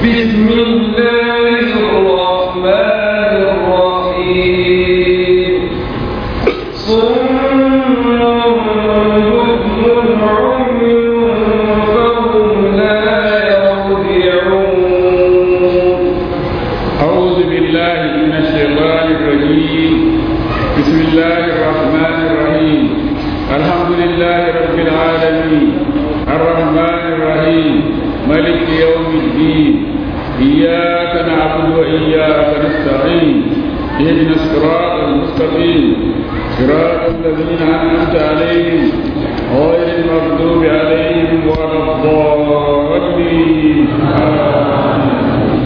بسم الله الرحمن الرحيم صم بكم عمي فهم لا يرجعون أعوذ بالله من الشيطان الرجيم بسم الله الرحمن الرحيم الحمد لله رب العالمين الرحمن الرحيم ملك يوم الدين إياك نعبد وإياك نستعين اهدنا الصراط المستقيم صراط الذين أنعمت عليهم غير المغضوب عليهم ولا الضالين آمين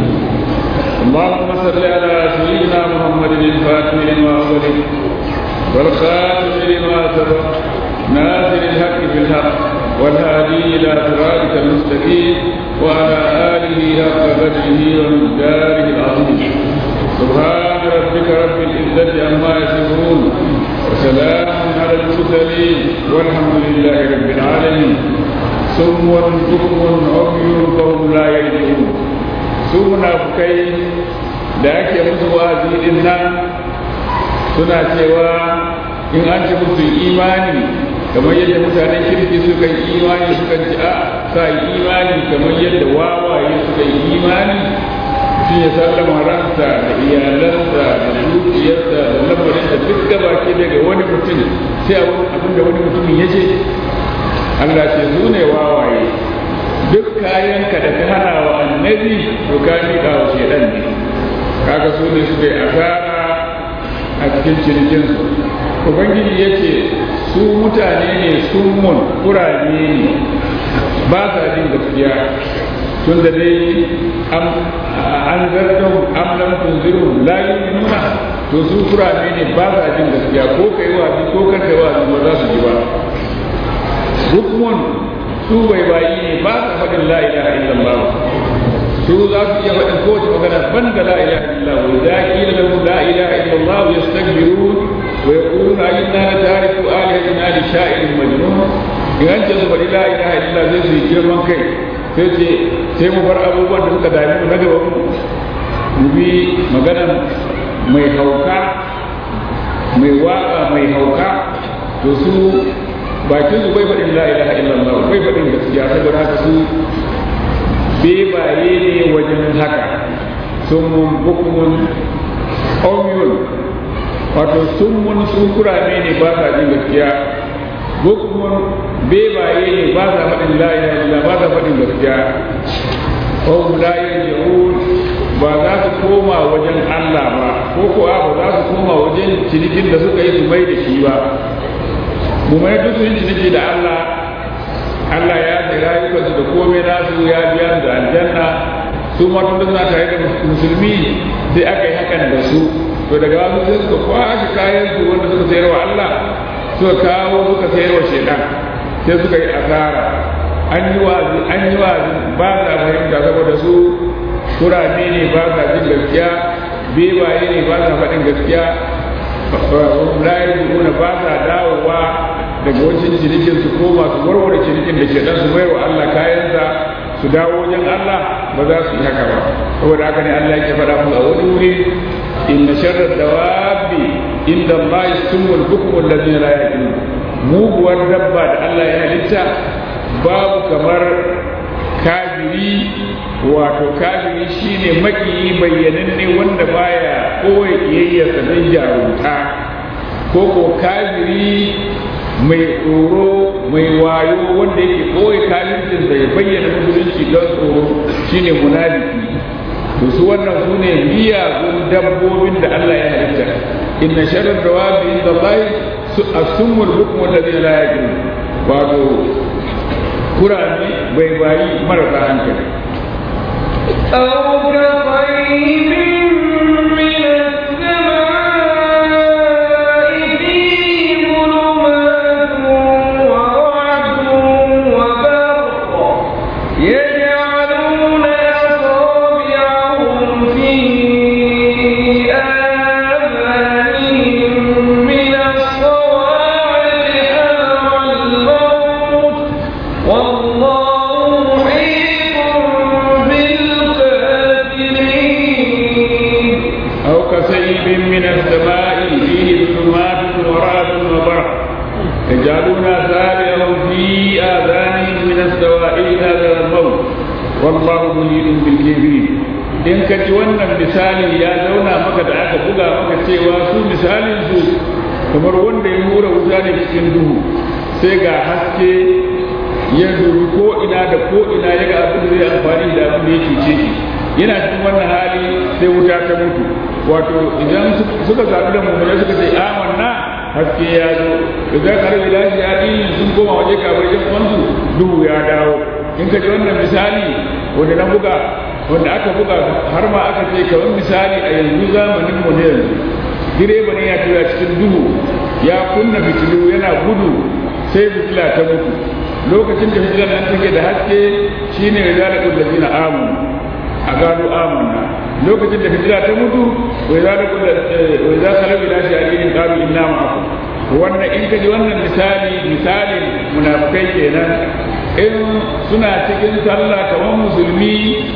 اللهم صل على سيدنا محمد الفاتح لما أغلق والخاتم لما سبق ناصر الحق بالحق والهادي إلى صراطك المستقيم وعلى آله حق قدره ومقداره العظيم سبحان ربك رب العزة عما يصفون وسلام على المرسلين والحمد لله رب العالمين سم بكم عمي فهم لا يرجعون su munafukai da ake musu wa'azi din nan suna cewa in an ce musu imani kamar yadda mutanen kirki suka yi imani suka ci a sa yi imani kamar yadda wawaye suka yi imani shi ya sallama ransa da iyalansa da dukiyarsa da lamarinsa duk gaba ke daga wani mutum sai abin da wani mutumin ya ce Allah ce su ne wawaye duk kayanka da ka hana wa annabi to ka miƙa wa shedan ne kaga su ne suka yi asara a cikin cinikinsu ubangiji ya ce su mutane ne summun kurame ne ba sa jin gaskiya tun da dai an zartan amlan tunziru la nuna to su kurame ne ba sa jin gaskiya ko kai wa ko kar kai wa ba za su ji ba hukmun su bai bayi ne ba sa faɗin la ilaha illallah su za su iya faɗin kowace magana ban da la ilaha illallah wa idza qila lahum la ilaha illallah yastakbirun wa yaquluna inna la tariku alihatina li sha'irin majnun idan ce su faɗi la ilaha illallah zai su yi girman kai sai ce sai mu bar abubuwan da suka dami mu na gaba mu bi magana mai hauka mai waka mai hauka to su bakin su bai faɗin la ilaha illallah bai faɗin gaskiya saboda haka su bebaye ne wajen haka sun mun bukumun omiyun wato sun mun su kurame ne ba sa jin gaskiya bukumun bebaye ne ba sa faɗin la ilaha illallah ba sa faɗin gaskiya hum la yarji'un ba za su koma wajen Allah ba ko ko ba za su koma wajen cinikin da suka yi su mai da shi ba mu mai duk sun ciniki da Allah Allah ya ce rayukansu da komai nasu ya biya da aljanna su ma tun suna tare da musulmi sai aka yi hakan da su to daga wasu sai suka kwashe kayan su wanda suka sayar wa Allah suka kawo suka sayar wa shaidan sai suka yi asara an yi wazi an yi wazi ba sa fahimta saboda su kurame ne ba sa jin gaskiya bebaye ne ba sa faɗin gaskiya layar nuna ba sa dawowa daga wancan cinikin su koma su warware cinikin da ke dan su mayar wa Allah kayansa su dawo wajen Allah ba za su yi haka ba saboda haka ne Allah yake faɗa mu a wani wuri inna sharra dawabi inda Allah sumul bukmu allazina la yaqilun muguwar dabba da Allah ya halitta babu kamar kafiri wato kafiri shine makiyi bayyananne wanda baya koya kiyayyarsa don jarumta ko ko kafiri mai tsoro mai wayo wanda yake koya kafircin da ya bayyana musulunci don tsoro shine munafiki to su wannan su ne miyagun dabbobin da Allah ya halitta inna sharar dawabi inda Allah su asumul hukmu alladhi la yaqin wato kurami bai bayi marasa hankali أو كطيب من السماء فيه ظلمات ورعد وبرق يجعلون أصابعهم في آذانهم من الصواعق حذر الموت والله محيط بالكافرين muhitun bil kafirin in ka ji wannan misali ya zauna maka da aka buga maka cewa su misalin su kamar wanda ya hura wuta ne cikin duhu sai ga haske ya dubi ko ina da ko ina ya ga abin da zai amfani da abin da ya cuce shi yana cikin wannan hali sai wuta ta mutu wato idan suka zaɓi da mummuna suka ce amanna haske ya zo idan karbi lashi ya ɗin sun koma waje kamar yan uwansu duhu ya dawo in ka ji wannan misali wanda na buga wanda aka buga har ma aka ce kamar misali a yanzu zamanin mu ne yanzu direba ne ya tura cikin duhu ya kunna fitilu yana gudu sai fitila ta mutu lokacin da fitilar nan take da haske shine ya zala kullazi na amanu a gano amanna lokacin da fitila ta mutu wai za wai za ka rabi lashi a cikin qalu inna ma'akum wannan in ka ji wannan misali misalin munafikai kenan in suna cikin sallah kamar musulmi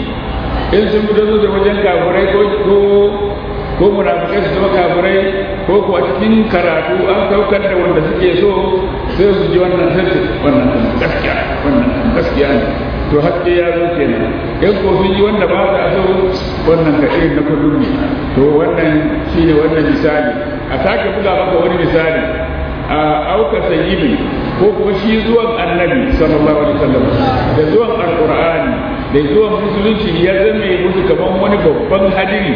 in sun fito da wajen kafirai ko ko ko munafikai su zama kafirai ko ko a cikin karatu an saukar da wanda suke so sai su ji wannan sai wannan gaskiya wannan gaskiya ne to haske ya zo kenan in ko sun yi wanda ba sa so wannan ka irin na kullum ne to wannan shine wannan misali a sake buga maka wani misali a auka sayyibi ko kuma shi zuwan annabi sallallahu alaihi wasallam da zuwan alqur'ani da zuwan musulunci ya zame musu kaman wani babban hadiri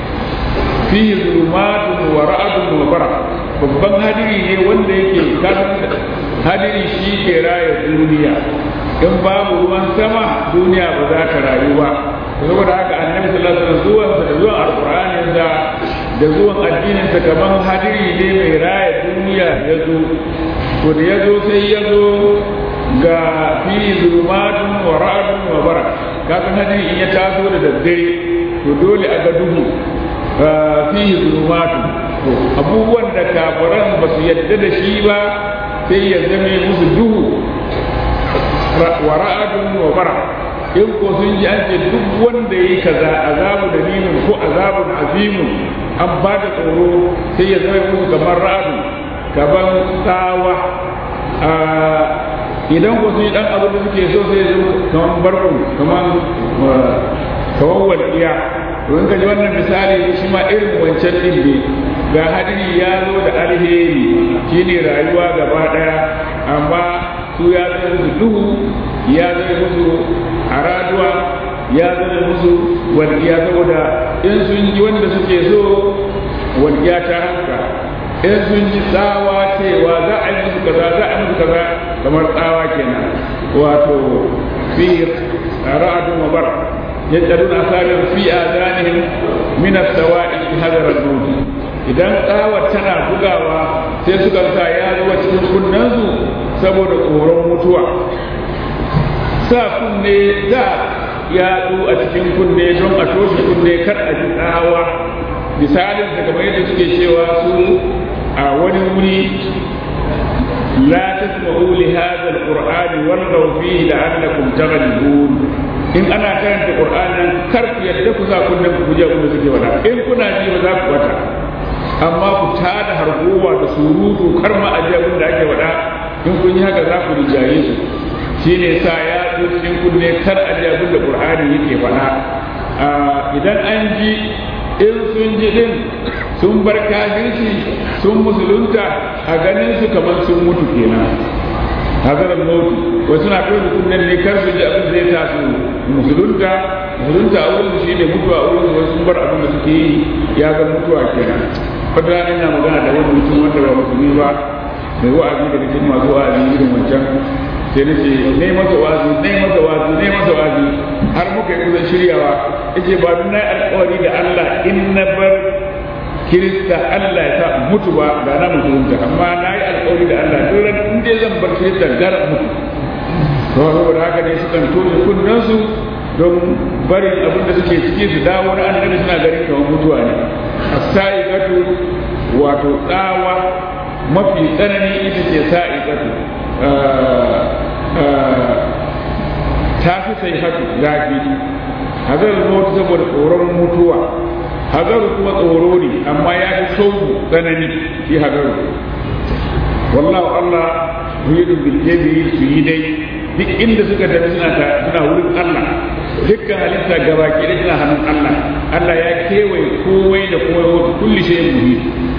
fi zulumatun wa ra'adun wa bara babban hadiri ne wanda yake kan hadiri shi ke raya duniya in babu ruwan sama duniya ba za ta rayu ba saboda haka annabi sallallahu alaihi wasallam zuwan da zuwan alqur'anin da da zuwan addinin sa kaman hadiri ne mai raya duniya ya zo to da ya zo sai ya zo ga fi zulumatun wa ra'adun wa bara kasan hadiri in ya taso da daddare to dole a ga duhu fi zulumatun to abubuwan da kafiran ba su yadda da shi ba sai ya zame musu duhu wa ra'adun wa bara in ko sun ji an ce duk wanda yi kaza azabu da nimin ko azabun azimun an ba da tsoro sai ya zama musu kamar ra'adu kamar tsawa idan ko sun yi dan abin da suke so sai ya zama kamar barko kamar kamar walƙiya to in ka ji wannan misali shi ma irin wancan din ne ga hadiri ya zo da alheri shine rayuwa gaba daya amma su ya zai musu duhu ya zai musu araduwa ya zai musu walƙiya saboda in sun ji wanda suke so walƙiya ta haska in sun ji tsawa cewa za a yi musu kaza za a yi musu kaza kamar tsawa kenan wato fi ra'adun wa bara yaj'alun asarin fi adanihim min as-sawa'i hadar al-maut idan tsawar tana bugawa sai suka sa ya zuwa cikin kunnensu saboda tsoron mutuwa sa kunne da yatsu a cikin kunne don a toshe kunne kar a ji tsawa misalin daga mai da suke cewa su a wani wuri la tasma'u li hadha al-qur'ani walghaw fihi la'allakum taghlibun in ana karanta qur'anin kar ku yadda ku sa kunnen ku je ku suke wada in kuna ji ba za ku wata amma ku tada hargowa da surutu kar ma a ji abin da ake wada in kun yi haka za ku rijaye su shine sa ya cikin kunne kar a ji abin da qur'ani yake faɗa idan an ji in sun ji din sun bar kafirci sun musulunta a ganin su kamar sun mutu kenan hazarar mutu wasu na kai kunnen ne kar su ji abin zai sa su musulunta musulunta a wurin shi ne mutuwa a wurin wasu sun bar abin da suke yi ya ga mutuwa kenan wata rana ina magana da wani mutum wanda ba musulmi ba mai wa'azi da cikin masu wa'azi irin wancan sai na ce ne masa wa'azi ne masa wa'azi ne masa wa'azi har muka yi kusan shiryawa yace ba na yi alkawari da Allah in na bar kirista Allah ya sa mutu ba da na musulunta amma na yi alkawari da Allah dole in dai zan bar kirista gara mutu to saboda haka ne sukan tone kunnen su don barin abin da suke ciki su dawo na annabi suna ganin kamar mutuwa ne as-sa'iqatu wato tsawa mafi tsanani ita ce sa'iqatu ta fi sai hatu zafi hazar mutu saboda tsoron mutuwa hazaru kuma tsoro ne amma ya fi shauku tsanani shi hazaru wallahu Allah yuridun bil jabi su yi dai duk inda suka tafi suna suna wurin Allah dukkan halitta gaba ke da hannun Allah Allah ya kewaye komai da komai wa kulli shay'in muhit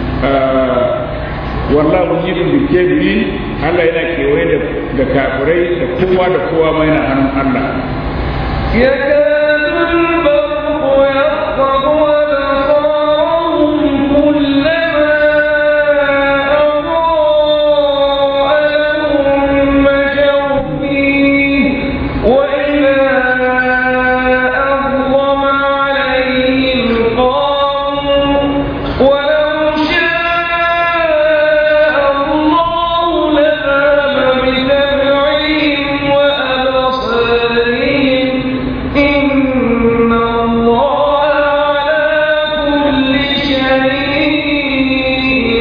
wallahu muhitun bil kafirin Allah yana kewaye da da kafirai da kowa da kowa ma yana hannun Allah يكاد البرق يخطف أبصارهم كلما أضاء لهم مشوا فيه وإذا أظلم عليهم قاموا ولو شاء الله لذهب بسمعهم وأبصارهم إن الله على كل شيء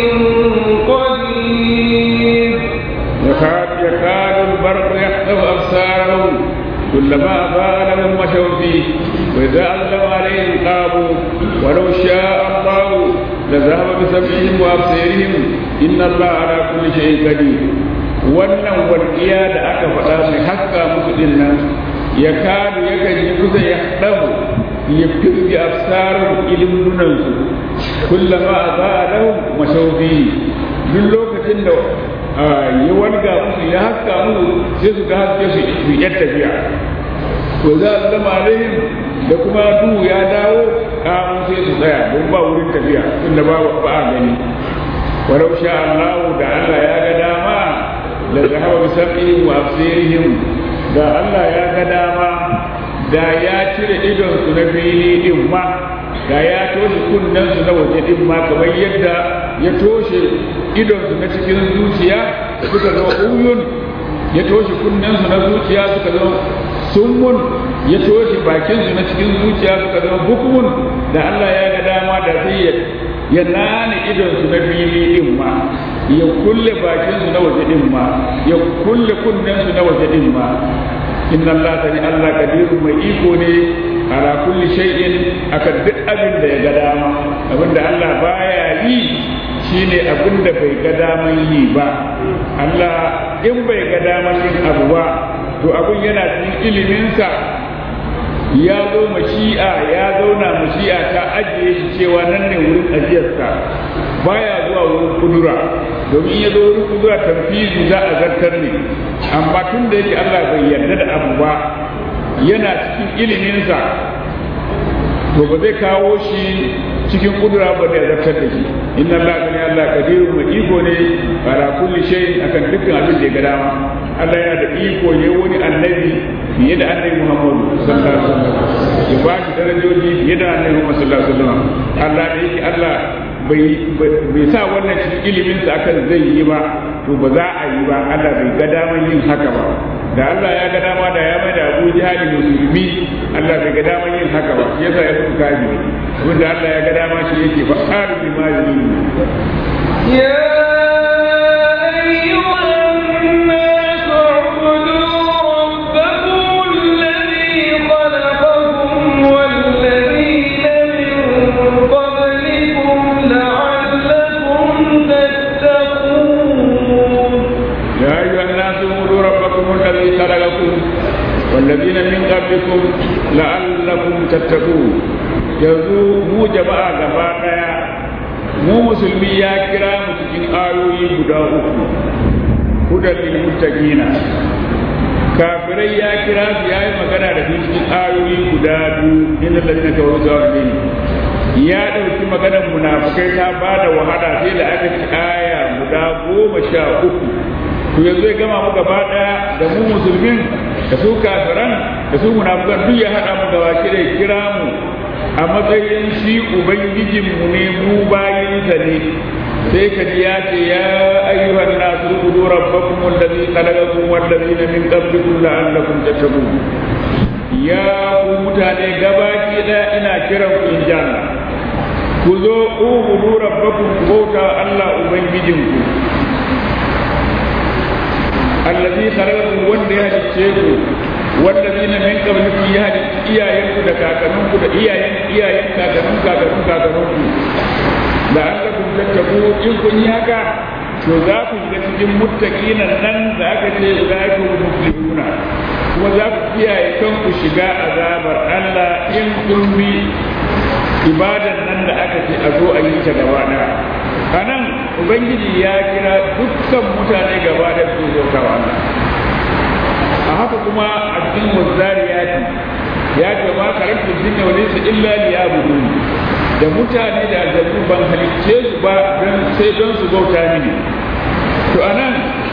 قدير يكاد يكاد البرق يخطف أبصارهم كلما أضاء لهم مشوا فيه وإذا أظلم عليهم قاموا ولو شاء الله لذهب بسمعهم وأبصارهم إن الله على كل شيء قدير wannan walƙiya da aka faɗa mai haska musu din nan ya kadu yakan yi kusa ya ɗabu ya firgi absarar ilimunansu kullama a za a lahu mashaufi duk lokacin da ya walga musu ya haska musu sai su ga haske su su yi tafiya to za a zama alaihim da kuma duhu ya dawo kamun sai su tsaya don ba wurin tafiya tunda ba ba a gani walau sha Allah da Allah ya ga dama la zahaba bi sam'ihim wa absirihim da Allah ya ga dama da ya cire idon su na fili din ma da ya toshe kunnen su na waje din ma kamar yadda ya toshe idon su na cikin zuciya suka zama uyun ya toshe kunnen su na zuciya suka zama summun ya toshe bakin su na cikin zuciya suka zama bukumun da Allah ya ga dama da sai ya ya nane idon su na fili din ma ya kulle bakin su na waje din ma ya kulle kunnen su na waje din ma inna Allah tani Allah kadirun mai iko ne ala kulli shay'in akan duk abin da ya ga dama abin da Allah baya yi shine abin da bai ga daman yi ba Allah in bai ga daman yin abu ba to abin yana cikin iliminsa ya zo mashi'a ya zauna mashi'a ta ajiye shi cewa nan ne wurin ajiyarsa baya zuwa wurin kudura domin ya zo wurin kudura tamfizi za a zartar ne amma tun da yake Allah bai yarda da abu ba yana cikin iliminsa to ba zai kawo shi cikin kudura ba da ya zartar da shi inna Allah ne Allah kadirun mai iko ne ala kulli shay akan dukkan abin da ya ga dama Allah yana da iko ne wani annabi fiye da annabi Muhammadu sallallahu alaihi wasallam ya ba shi darajoji fiye da annabi Muhammadu sallallahu alaihi wasallam Allah da yake Allah bai bai sa wannan cikin ilimin sa akan zai yi ba to ba za a yi ba Allah bai ga daman yin haka ba da Allah ya ga dama da ya mai da Abu Jahal musulmi Allah bai ga daman yin haka ba shi yasa ya fi kafiri wanda Allah ya ga dama shi yake fa arbi ma yuridu يا أيها الناس اعبدوا ربكم الذي خلقكم والذين من قبلكم لعلكم تتقون يا أيها الناس اعبدوا ربكم الذي خلقكم والذين من قبلكم لعلكم تتقون yanzu mu jama'a gaba daya mu musulmi ya kira mu cikin ayoyi guda uku hudan lil muttaqina kafirai ya kira su yayi magana da su cikin ayoyi guda biyu inna ladina kafaru zawalin ya dauki maganar munafikai ta bada wahala sai da aka ci aya guda goma sha uku to yanzu ya gama mu gaba daya da mu musulmin da su kafiran da su munafikan duk ya hada mu gaba ki da kira mu a matsayin shi ubangijin mu ne mu bayinsa ne sai ka ji ya ce ya ayyuhan nasu ubudu rabbakum allazi khalaqakum wallazina min qablikum la'allakum tattaqun ya ku mutane gabaki daya ina kiran ku in janna ku zo ubudu rabbakum ku bauta Allah ubangijinku allazi khalaqakum wanda ya halicce ku wallazina min qablikum ya halicci iyayenku da kakanninku da iyayen iyayen kakannun kakannun kakannunku la'allakum tattaqu in kun yi haka to za ku shiga cikin muttaqinan nan da aka ce ulaikum muflihuna kuma za ku kiyaye kanku shiga azabar Allah in kun bi ibadan nan da aka ce a zo a yi ta gaba ɗaya a nan ubangiji ya kira dukkan mutane gaba da su zo ta Allah a haka kuma a cikin wazzariyati ya ce ma karatu jinna wa laysa illa liya'budun da mutane da aljannu ban halicce su ba don sai don su bauta mini to anan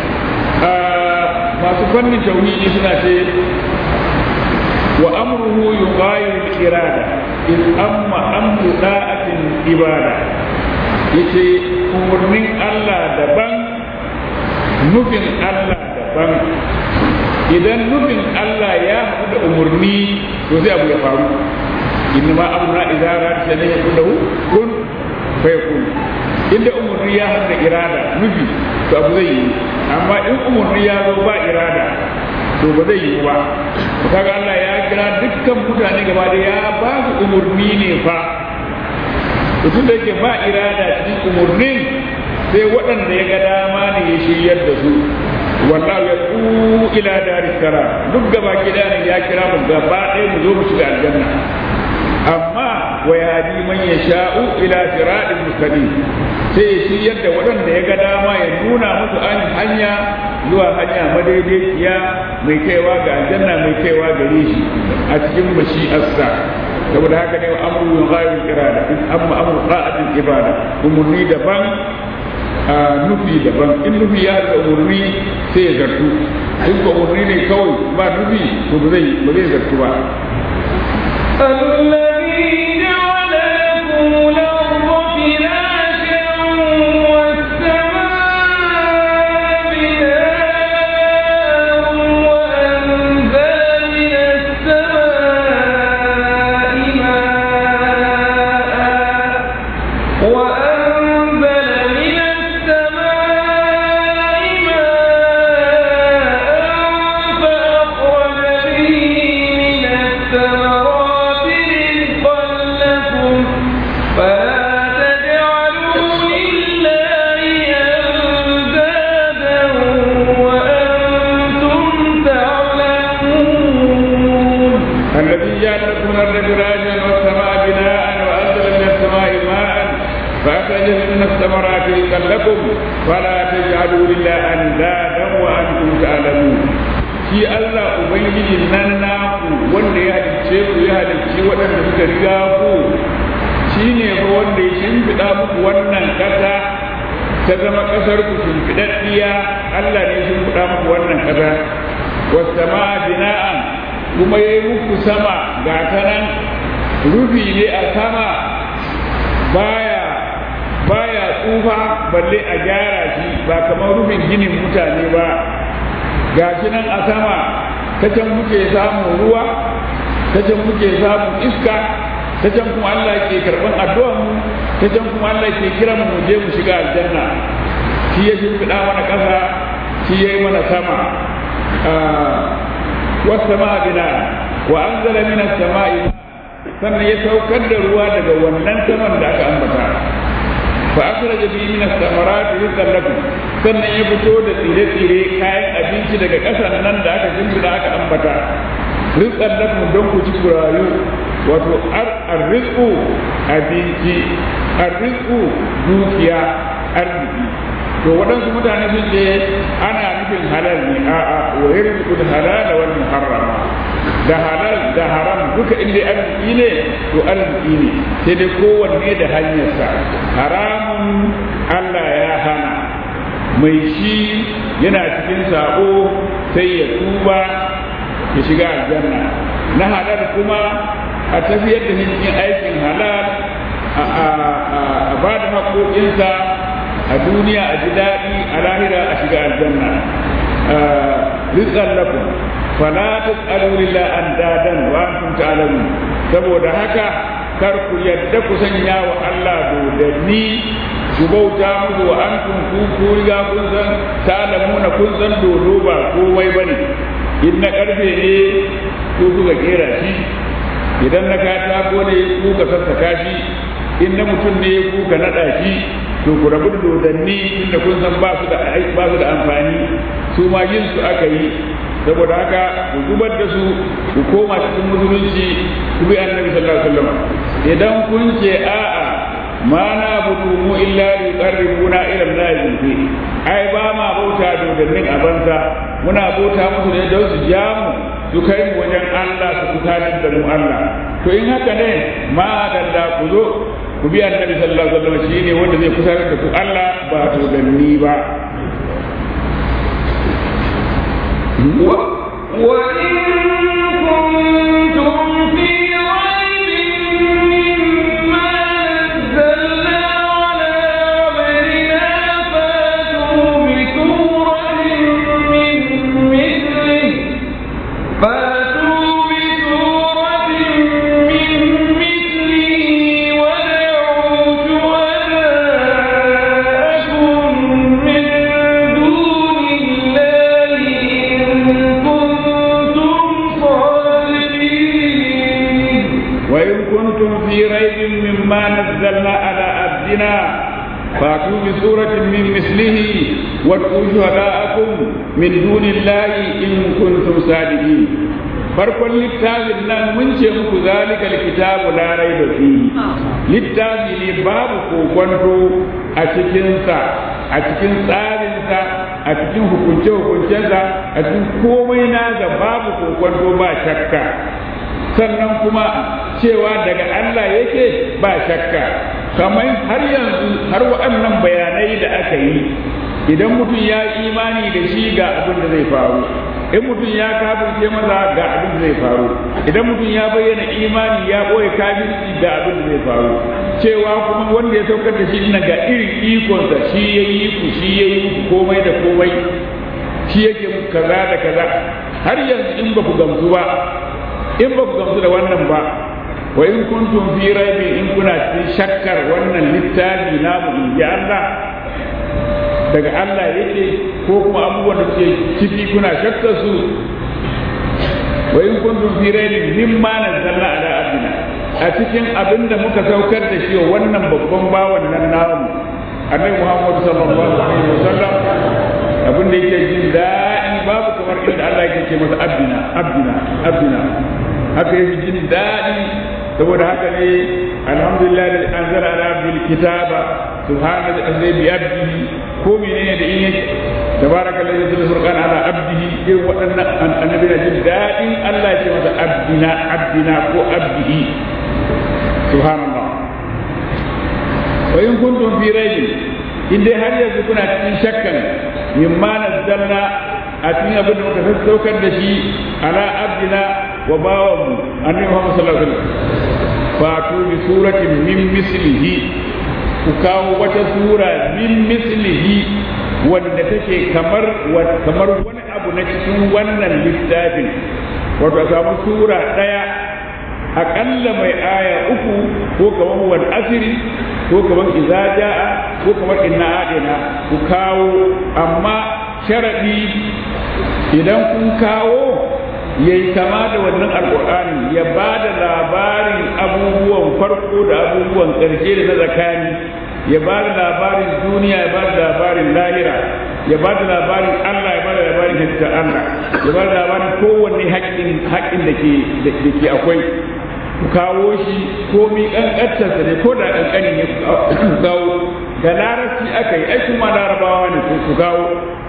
masu fannin tauhidi suna ce wa amruhu yughayiru al-irada in amma amru da'atin ibada yace umurnin Allah daban nufin Allah daban idan nufin Allah ya haɗu da umurni to zai abu ya faru inna ma amruna idza arada shay'an yakunu kun fayakun inda umurni ya haɗu da irada nufi to abu zai yi amma in umurni ya zo ba irada to ba zai yi ba kaga Allah ya kira dukkan mutane gaba da ya ba su umurni ne fa to tun da yake ba irada cikin umurnin sai waɗanda ya ga dama ne ya shiryar da su wallahu ya ku ila daris salam duk gaba gida ne ya kira mu gaba ɗaya mu zo mu shiga aljanna amma wa yahdi man yasha'u ila siratin mustaqim sai ya shiryar da waɗanda ya ga dama ya nuna musu an hanya zuwa hanya madaidaiciya mai kaiwa ga aljanna mai kaiwa gare shi a cikin mashi'arsa saboda haka ne amru min ghairi irada amma amru qa'atil ibada umurni daban nufi daban in nufi ya da umurni sai ya zartu in ko umurni ne kawai ba nufi to ba zai ba zai zartu ba الذي جعل لكم الأرض فراشا والسماء بناء وأنزل من السماء ماء وأنزل من السماء ماء فأخرج به من الثمرات رزقا لكم فلا تجعلوا لله أندادا وأنتم تعلمون الذي جعل لكم الارض فراشا والسماء بناء وانزل من السماء ماء فاخرج من الثمرات رزقا لكم فلا تجعلوا لله اندادا وانتم تعلمون shi Allah Ubangiji nan naku wanda ya halicce ku ya halicci waɗanda suka riga ku shi ne fa wanda ya shimfiɗa muku wannan ƙasa ta zama ƙasar ku shimfiɗaɗɗiya Allah ne ya shimfiɗa muku wannan ƙasa wasu bina'an kuma ya yi muku sama ga ta nan rufi ne a sama baya baya tsufa balle a gyara shi ba kamar rufin ginin mutane ba ga shi nan a sama ta can muke samun ruwa ta can muke samun iska ta can kuma Allah ke karɓan addu'ar mu ta can kuma Allah ke kiran mu je mu shiga aljanna shi ya shimfiɗa mana ƙasa shi ya yi mana sama والسماء بناء وأنزل من السماء sannan ya saukar da ruwa daga wannan saman da aka ambata fa akhraja bihi min as-samarati rizqan lakum sannan ya fito da tsire-tsire kayan abinci daga ƙasar nan da aka shimfiɗa aka ambata rizqan lakum don ku ci rayu wato ar-rizqu abinci ar-rizqu dukiya arziki to waɗansu mutane sun ce ana nufin halal ne a'a wa yarzuqu halal wal muharram da halal da haram duka inda arziki ne to arziki ne sai dai kowanne da hanyarsa haramun Allah ya hana mai shi yana cikin sako sai ya tuba ya shiga aljanna na halal kuma a tafiyar da cikin aikin halal a ba da haƙoƙinsa a duniya a ji daɗi a lahira a shiga aljanna rizqan lakum fala tas'alu lillah andadan wa antum ta'lamun saboda haka kar ku yadda ku sanya wa Allah dodanni ku bauta musu wa antum ku ku riga kun san ta'lamuna kun san dodo ba komai bane in na karfe ne ku kuka kera shi idan na katako ne ku ka sassaka shi in na mutum ne ku ka naɗa shi to ku rabu da dodanni inda kun san ba su da ba su da amfani su ma yin su aka yi saboda haka ku zubar da su ku koma cikin musulunci ku bi annabi sallallahu alaihi wasallam idan kun ce a'a ma na budu mu illa li qarribuna ila Allah zulfi ai ba ma bauta dodannin a banza muna bauta musu ne don su ja mu su kai mu wajen Allah su kusatar da mu Allah to in haka ne ma dalla ku zo ku bi annabi sallallahu alaihi wasallam shine wanda zai kusatar da ku Allah ba dodanni ba وإن كنتم في ريب مما نزلنا على عبدنا فاتوا بسورة من مثله فاتوا بسورة من مثله ودعوا شهداءكم من دون الله إن كنتم صادقين وإن كنتم في ريب مما نزلنا على عبدنا فاتوا بسورة من مثله وادعوا شهداءكم من دون الله إن كنتم صادقين farkon littafin nan mun ce muku zalika alkitabu la raiba fihi littafi ne babu kokonto a cikinsa a cikin tsarinsa a cikin hukunce-hukuncensa a cikin komai na ga babu kokonto ba shakka sannan kuma cewa daga Allah yake ba shakka kamar har yanzu har waɗannan bayanai da aka yi idan mutum ya imani da shi ga abin da zai faru in mutum ya kafirce maza ga abin da zai faru idan mutum ya bayyana imani ya ɓoye kafirci ga abin da zai faru cewa kuma wanda ya saukar da shi ina ga irin ikonsa shi ya yi ku shi ya yi ku komai da komai shi yake muku kaza da kaza har yanzu in ba ku gamsu ba in ba ku gamsu da wannan ba wa in kuntum fi raibin in kuna cikin shakkar wannan littafi namu in ji Allah daga Allah yake ko kuma abubuwan da suke ciki kuna shakkar su wa in kuntum fi raibin mimma nazzalna ala abdina a cikin abin da muka saukar da shi wa wannan babban bawan nan namu annabi Muhammad sallallahu alaihi wasallam abin da yake jin daɗi babu kamar inda Allah yake ce masa abdina abdina abdina haka yake jin daɗi saboda haka ne alhamdulillah da anzala ala abdil kitaba subhana da azai bi abdihi ko menene da in yake tabaraka alladhi yuzil furqan ala abdihi irin waɗannan annabi na jin daɗin Allah ya ce masa abdina abdina ko abdihi subhanallah wa in kuntum fi raibin in dai har yanzu kuna cikin shakkan mimma nazzalna a cikin abin da muka sassaukar da shi ala abdina wa bawanmu annabi Muhammad sallallahu alaihi wasallam fatu bi suratin min mislihi ku kawo wata sura min mislihi wanda take kamar kamar wani abu na cikin wannan littafin wato a samu sura daya aƙalla mai aya uku ko kamar wal asiri ko kamar iza ja'a ko kamar inna adina ku kawo amma sharadi idan kun kawo ya yi kama da wannan alƙur'ani ya ba da labarin abubuwan farko da abubuwan ƙarshe da na zakani ya ba da labarin duniya ya ba da labarin lahira ya ba da labarin Allah ya ba da labarin halittar Allah ya ba da labarin kowanne haƙƙin da ke akwai ku kawo shi komi ƙanƙantarsa ne ko da ƙanƙani ne ku kawo da larabci aka yi ai kuma larabawa ne ku kawo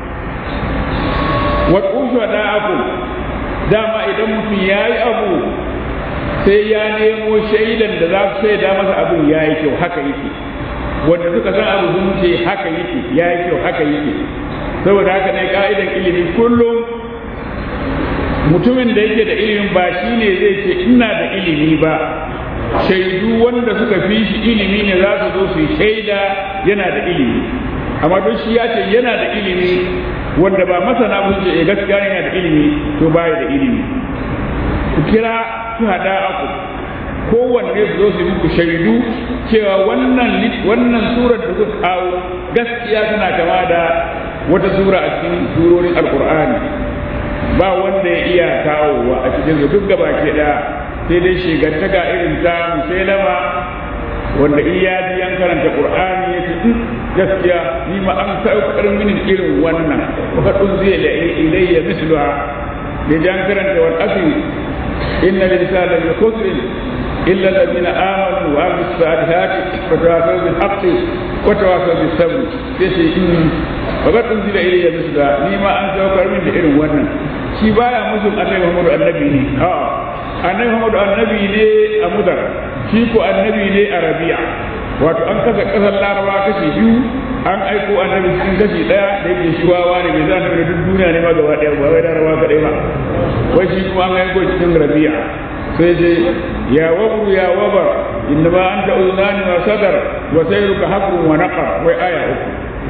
wa ƙushu da aku dama idan mutum ya yi abu sai ya nemo shaidan da za su shaida masa abin ya yi kyau haka yake wanda suka san abu sun ce haka yake ya yi kyau haka yake saboda haka ne ka'idan ilimi kullum mutumin da yake da ilimin ba shi ne zai ce ina da ilimi ba shaidu wanda suka fi shi ilimi ne za su zo su yi shaida yana da ilimi amma don shi ya ce yana da ilimi wanda ba masana ba su ce eh gaskiya yana da ilimi to baya da ilimi ku kira su hada aku kowanne su zo su yi muku shaidu cewa wannan wannan surar da suka kawo gaskiya tana kama da wata sura a cikin surorin alkur'ani ba wanda ya iya kawowa a cikin su duk gaba ke da sai dai shigantaka irin ta musailama wanda in ya ji an karanta qur'ani ya ce gaskiya ni ma an saukar mini irin wannan fa dun zai la ilayya misluha da jan karanta wal asri inna linsana lafi khusrin illa alladhina amanu wa amilus salihati wa tawasaw bil haqqi wa tawasaw bis sabr sai sai in babar unzila ilayya misla ni ma an saukar min da irin wannan shi baya musu annabi Muhammadu annabi ne a'a annabi Muhammadu annabi ne a mudar shi ko annabi ne a rabi'a wato an kasa kasar laraba kashi biyu an aiko annabi cikin kashi daya da yake shi wawa ne bai zana da duk duniya ne ma gaba daya ba wai laraba kadai ba wai shi kuma an aiko cikin rabi'a sai sai ya wabru ya wabar inna ma anta uzunani wa sadar wa sayruka haqqun wa naqar wai aya uku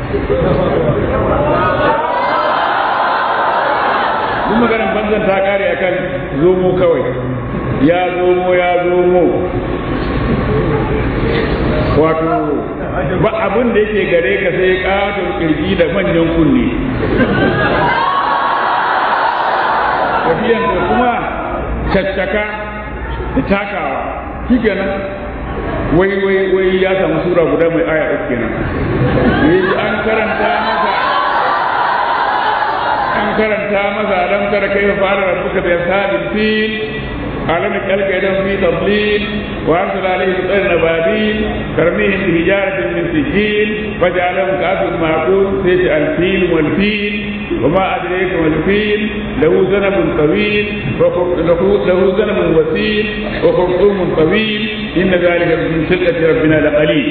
duk maganar banzan ta kare akan zomo kawai ya zomo ya zomo wato ba abin da yake gare ka sai katon kirji da manyan kunne tafiyan da kuma caccaka da takawa shi kenan wai wai wai ya samu sura guda mai aya uku kenan an karanta masa an karanta masa alam tara kaifa fara rabbuka bi ashabil fil alam kalka idan fi tadlil wa arsala alayhi tayran nababil karmihim bi hijaratin min sijil faj'alahum ka'atin ma'qul sayti al fil wal fil وما أدريك ما الفيل له ذنب طويل له ذنب وسيل وخرطوم طويل إن ذلك من خلقة ربنا لقليل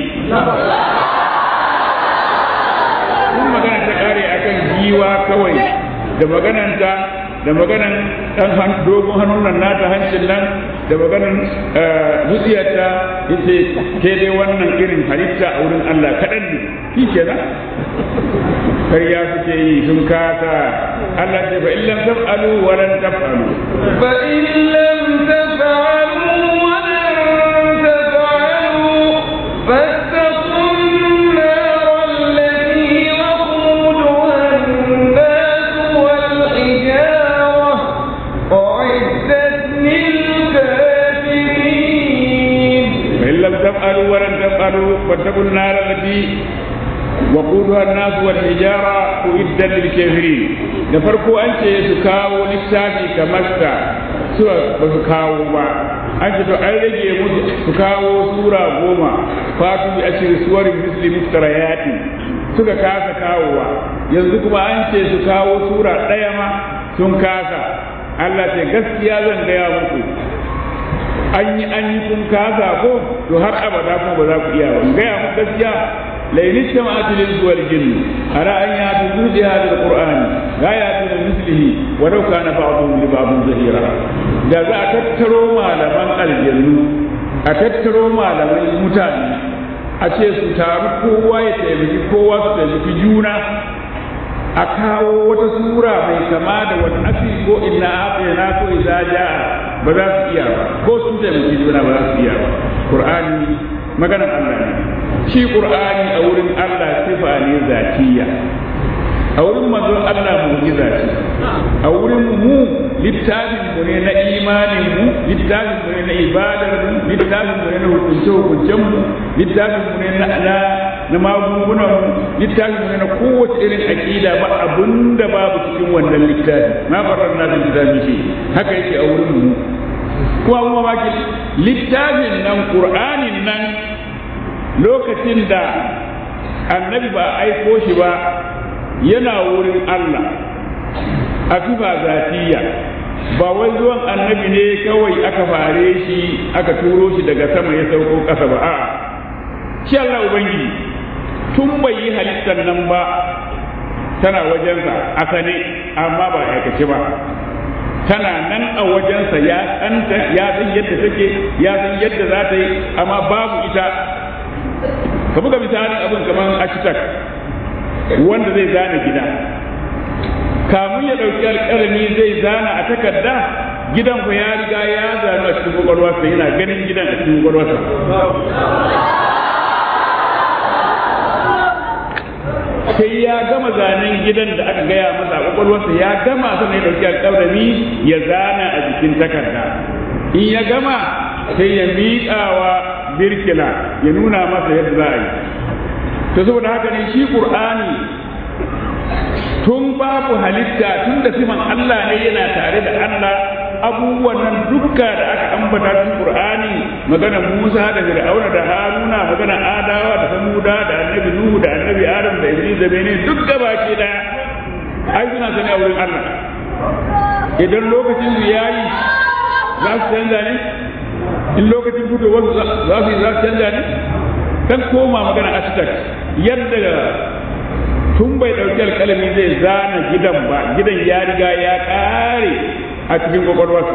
kun magana ta kare akan giwa kawai da magananta da maganan dan dogon hannun nan nata hancin nan da maganan zuciyarta yace ke dai wannan irin halitta a wurin Allah kaɗan ne shi kenan karya suke yi sun kasa Allah ce fa in lam taf'alu wa lan taf'alu fa in lam taf'alu wa lan taf'alu fattaqun nar allati waquduha an-nas wal hijara u'iddat lil kafirin fa in lam taf'alu wa lan taf'alu fattaqun nar allati وقودها الناس والحجارة أعدت للكافرين da farko an ce su kawo littafi kamar sa su ba su kawo ba an ce to an rage musu su kawo sura goma fatu bi ashir suwarin misli muftarayati suka kasa kawowa yanzu kuma an ce su kawo sura ɗaya ma sun kasa Allah ce gaskiya zan gaya muku an yi an yi kun kasa ko to har abada kuma ba za ku iya ba gaya muku gaskiya لئن اجتمعت الانس والجن على ان ياتوا بهذا القران لا ياتون مثله ولو كان بعضهم لبعض ظهيرا da za a tattaro malaman aljannu a tattaro malaman mutane a ce su taru kowa ya taimaki kowa su taimaki juna a kawo wata sura mai kama da wani asiri ko inna afina ko idza jaa ba za su iya ba ko sun taimaki juna ba za su iya ba qur'ani maganar Allah ne shi qur'ani a wurin Allah sifa ne zatiya a wurin manzon Allah mu'jiza ce a wurin mu littafin mu ne na imanin mu littafin mu ne na ibadar mu littafin mu ne na hukunce hukuncen mu littafin mu ne na na na magungunan mu littafin mu ne na kowace irin aqida ba abunda babu cikin wannan littafi na farar na littafi shi haka yake a wurin mu kuma kuma baki littafin nan qur'anin nan lokacin da annabi ba aiko shi ba yana wurin Allah a tufa zatiya ba wai zuwan annabi ne kawai aka fare shi aka turo shi daga sama ya sauko ƙasa ba a'a shi Allah ubangiji tun bai yi halittar nan ba tana wajensa a sane amma ba aikace ba tana nan a wajensa ya tsanta ya san yadda take ya san yadda za ta yi amma babu ita ka buga misalin abin kamar architect wanda zai zana gida kamun ya ɗauki alƙalami zai zana a takarda gidan ku ya riga ya zanu a cikin kwakwalwarsa yana ganin gidan a cikin kwakwalwarsa sai ya gama zanen gidan da aka gaya masa a kwakwalwarsa ya gama sannan ya ɗauki alƙalami ya zana a jikin takarda in ya gama sai ya miƙawa birkila ya nuna masa yadda za a yi to saboda haka ne shi ƙur'ani tun babu halitta tun da siman Allah ne yana tare da Allah abubuwan nan dukka da aka ambata cikin Qur'ani magana Musa da Fir'auna da Haruna magana Adawa da Samuda da Annabi Nuhu da Annabi Adam da Iblis da Bene duk gabaki daya ai suna sani a wurin Allah idan lokacin su yayi za su canza ne in lokacin fitowar za su yi za su canza ne kan koma magana architect yadda tun bai ɗauki alƙalami zai zana gidan ba gidan ya riga ya ƙare a cikin kwakwalwarsa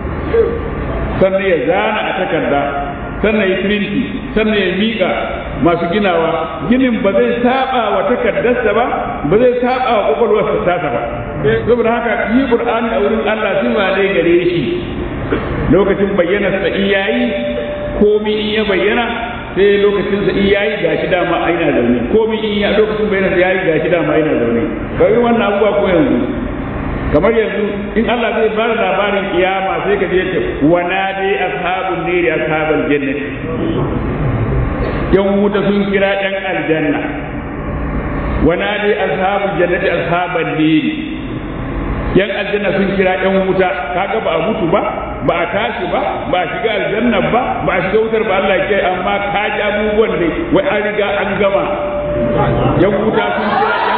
sannan ya zana a takarda sannan ya printi sannan ya miƙa masu ginawa ginin ba zai saba wa takardarsa ba ba zai saba wa kwakwalwarsa tasa ba saboda haka yi qur'ani a wurin Allah sifa ne gare shi lokacin bayyana sa in yayi komi in ya bayyana sai lokacin sa in yayi gashi dama aina zaune komi in ya lokacin bayyana sa yayi gashi dama aina zaune kai wannan abubuwa ko yanzu kamar yanzu in Allah zai bada labarin kiyama sai ka je wa nadi ashabun niri ashabal jannati yan wuta sun kira yan aljanna wa nadi ashabul jannati ashaban niri yan aljanna sun kira yan wuta kaga ba a mutu ba ba a tashi ba ba a shiga aljanna ba ba a shiga wutar ba Allah ke amma ka ji abubuwan ne wai an riga an gama yan wuta sun kira yan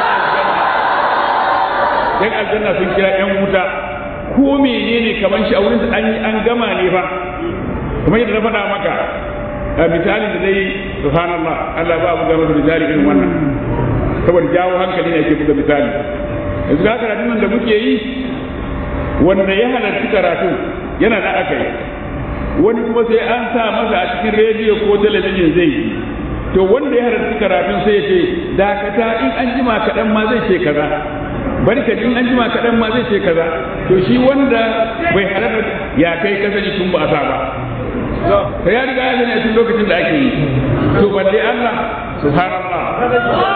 aljanna yan aljanna sun kira yan wuta ko menene kaman shi a wurin an yi an gama ne fa kamar yadda na faɗa maka a misali da dai subhanallah Allah ba mu gama da misali irin wannan saboda jawo hankali ne ke buga misali yanzu ga karatun nan da muke yi wanda ya halarci karatu yana da aka yi wani kuma sai an sa masa a cikin rediyo ko talabijin zai yi to wanda ya halarci karatun sai ya ce dakata in an jima kaɗan ma zai ce kaza barka in an jima kaɗan ma zai ce kaza to shi wanda bai halarta ya kai kasani tun ba a sa ba to ya riga ya sani a cikin lokacin da ake yi to balle Allah subhanallah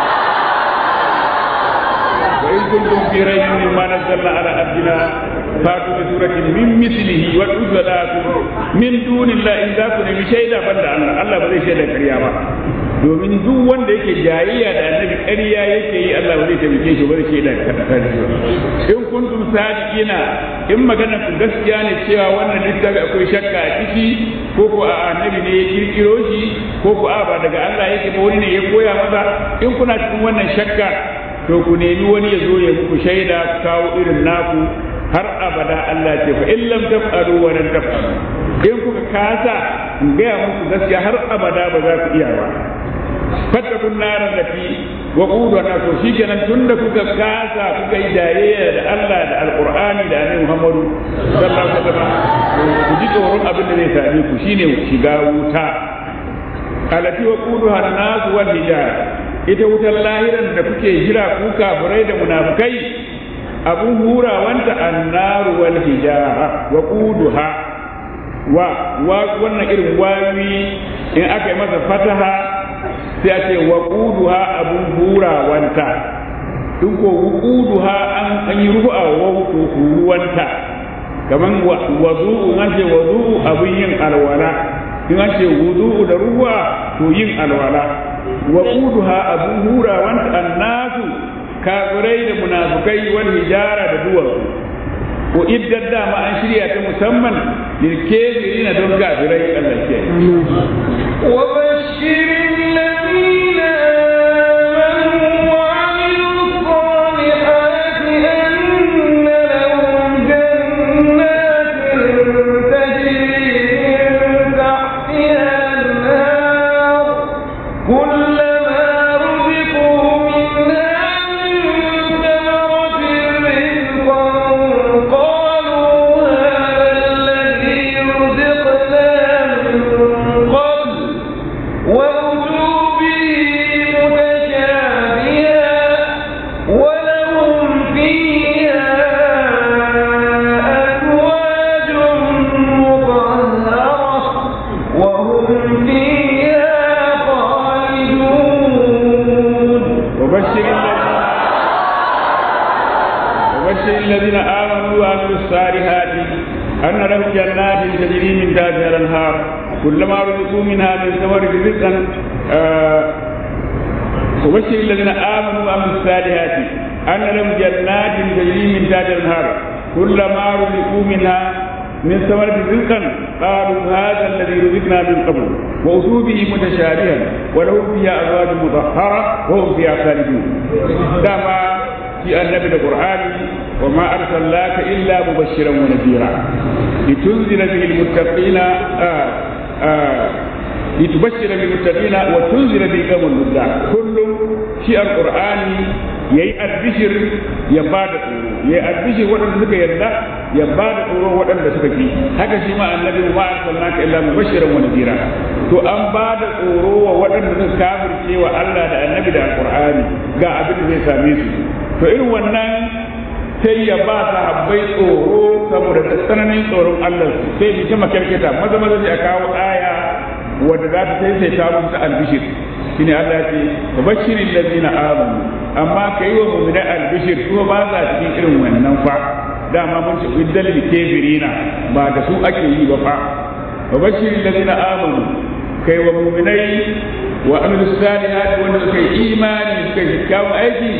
وإن كنتم في ريب مما نزلنا على عبدنا فاتوا بسورة من مثله وادعوا صلاتكم من دون الله إن ذاكم من شيء بند الله الله بزي شيء كريا ba domin duk wanda yake jayayya da annabi ƙarya yake yi Allah ba zai taimake shi ba zai shaida kare in kuntum sadiqina in magana ku gaskiya ne cewa wannan littafi akwai shakka a ciki ko ko a annabi ne ya kirkiro shi ko ko a ba daga Allah yake ba wani ne ya koya masa in kuna cikin wannan shakka to ku nemi wani ya zo ya muku shaida ku kawo irin naku har abada Allah ce fa in lam taf'alu wa lan taf'alu in kuka kasa in gaya muku gaskiya har abada ba za ku iya ba fattakun naran da fi wa quduna to shikenan tunda kuka kasa kuka yi dayayya da Allah da alqur'ani da annabi Muhammadu sallallahu alaihi wasallam ku ji tsoron abin da zai same ku shine shiga wuta alati wa quduha an-nas wal hijara ita wutar lahiran da kuke jira ku kafirai da munafukai abun hurawanta annaru wal hijara wa quduha wa wa wannan irin wawi in aka yi masa fataha sai a ce wa quduha abun hurawanta in ko wuquduha an an yi rufa wa huruwanta kaman wazu'u an ce wazu'u abun yin alwala in an ce wudu'u da ruwa to yin alwala wa quduha abu hura wanta annasu kafirai da munafukai wal hijara da duwatsu ko iddan dama an shirya ta musamman lil kafirina don kafirai Allah ke wa bashiril ladina amanu wa amilus salihati anna lahum jannatin tajri min tahtiha an-nar كلما رزقوا منها من ثمرة رزقا قالوا هذا الذي رزقنا من قبل وأتوا به متشابها ولهم فيها أزواج مطهرة وهم فيها خالدون وبشر الذين وبشر الذين آمنوا وعملوا الصالحات أن لهم جنات تجري من تحتها الأنهار كلما رزقوا منها من ثمرة رزقا آه وبشر الذين آمنوا وعملوا الصالحات أن لهم جنات تجري من تحتها الأنهار كلما رزقوا منها من ثمرة رزقا قالوا هذا الذي رزقنا من قبل وأتوا به متشابها ولهم فيها أزواج مطهرة وهم فيها خالدون دama في النبي القرآن وما أرسلناك إلا مبشرا ونذيرا لتنذر به المتقين آه آه لتبشر بالمتقين وتنذر به قوم اللذة كل شيء القرآن yayi albishir ya ba da tsoro yayi albishir waɗanda suka yarda ya ba da tsoro waɗanda suka ki haka shi ma annabi ma arsalnaka illa mubashiran wa nadira to an ba da tsoro wa waɗanda suka kafirce wa Allah da annabi da alqur'ani ga abin da zai same su to irin wannan sai ya ba sahabbai tsoro saboda tsananin tsoron Allah sai bi ta makarkata maza maza sai a kawo aya wadda za ta sai ta musu albishir shine Allah ya ce bashirin ladina amanu amma kai wa mu'mina albishir kuma ba za cikin irin wannan fa dama mun ce iddal kafirina ba da su ake yi ba fa bashirin ladina amanu kai wa mu'minai wa amilu salihati wanda suka yi imani suka yi kyawun aiki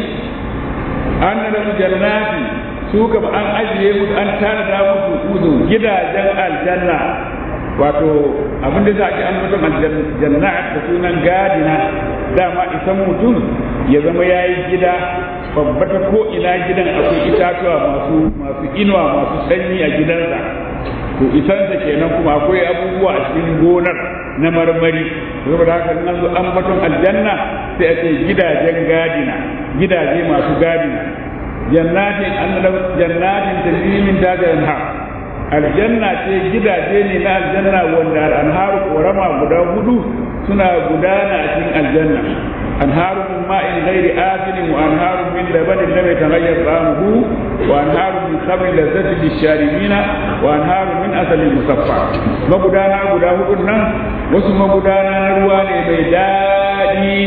an da jannati su ka an ajiye musu an tanada musu uzu gidajen aljanna wato abin da za a ci an mutum aljanna da sunan gadina dama isan mutum ya zama ya yi gida babba ta ko ina gidan akwai itatuwa masu masu inuwa masu sanyi a gidansa to isansa kenan kuma akwai abubuwa a cikin gonar na marmari saboda haka nan zo an mutum aljanna sai a ce gidajen gadina gidaje masu gadina jannatin annal jannatin tajri min tahtiha anhar aljanna ce gidaje ne na aljanna wanda anharu korama guda hudu suna gudana a cikin aljanna anharu min ma'in ghairi asin wa anharu min labanin lam yataghayyar ta'amuhu wa anharu min khamrin lazzatin lisharibina wa anharu min asalin musaffa magudana guda hudun nan wasu magudana na ruwa ne mai daɗi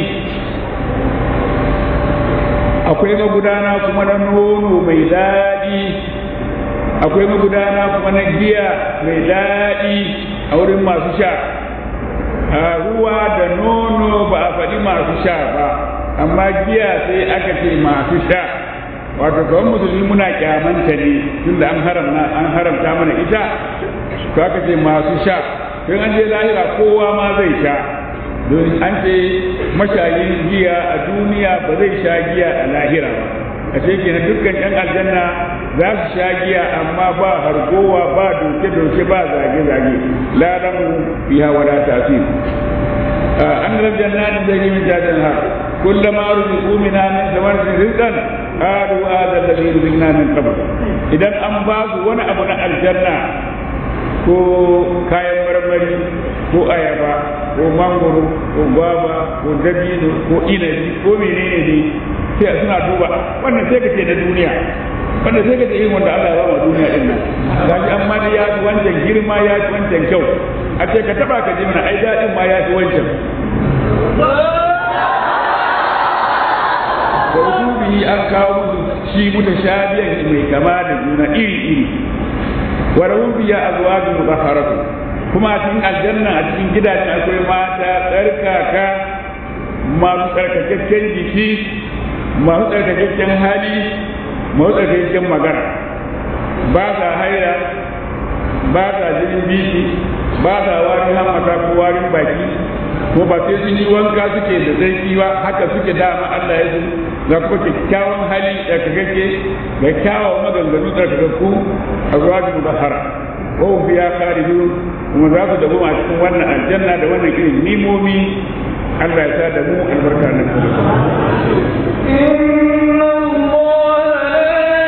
akwai magudana kuma na nono mai daɗi akwai magudana kuma na giya mai daɗi a wurin masu sha ruwa da nono ba a faɗi masu sha ba amma giya sai aka ce masu sha wato kawai musulmi muna kyamanta ne tunda an haramta an haramta mana ita to aka ce masu sha tun an je lahira kowa ma zai sha don an ce mashayin giya a duniya ba zai sha giya a lahira ba a ce kenan dukkan yan aljanna za su sha giya amma ba hargowa ba doke-doke ba zage-zage laramu biya wala tasir an ran jannatin da min jajan har kullama ruziqu minha min thamarin rizqan qalu hadha alladhi ruziqna min qabl idan an ba su wani abu na aljanna ko kayan marmari ko ayaba ko mangoro ko gwaba ko dabino ko inabi ko menene ne sai suna duba wannan sai ka ce na duniya wannan sai ka ce irin wanda Allah ya ba duniya din nan gashi amma da ya fi wancan girma ya fi wancan kyau a ce ka taba ka ji mana ai daɗin ma ya fi wancan da usubi an kawo musu shi mutashabiyan mai kama da juna iri iri wa rahum biya azwajun mutahharatu kuma a cikin aljanna a cikin gidajen akwai mata tsarkaka masu tsarkakakken jiki masu tsarkakakken hali masu tsarkakakken magana ba sa haira ba sa jinin biki ba sa warin hamata ko warin baki ko ba sai sun yi wanka suke da zarki ba haka suke dama Allah ya su ga kuma kyakkyawan hali tsarkakakke ga kyawawan maganganu tsarkakakku a zuwa da mudahara ko biya khariju kuma za su dabu a cikin wannan aljanna da wannan irin nimomi Allah ya sa da mu albarka na إن الله لا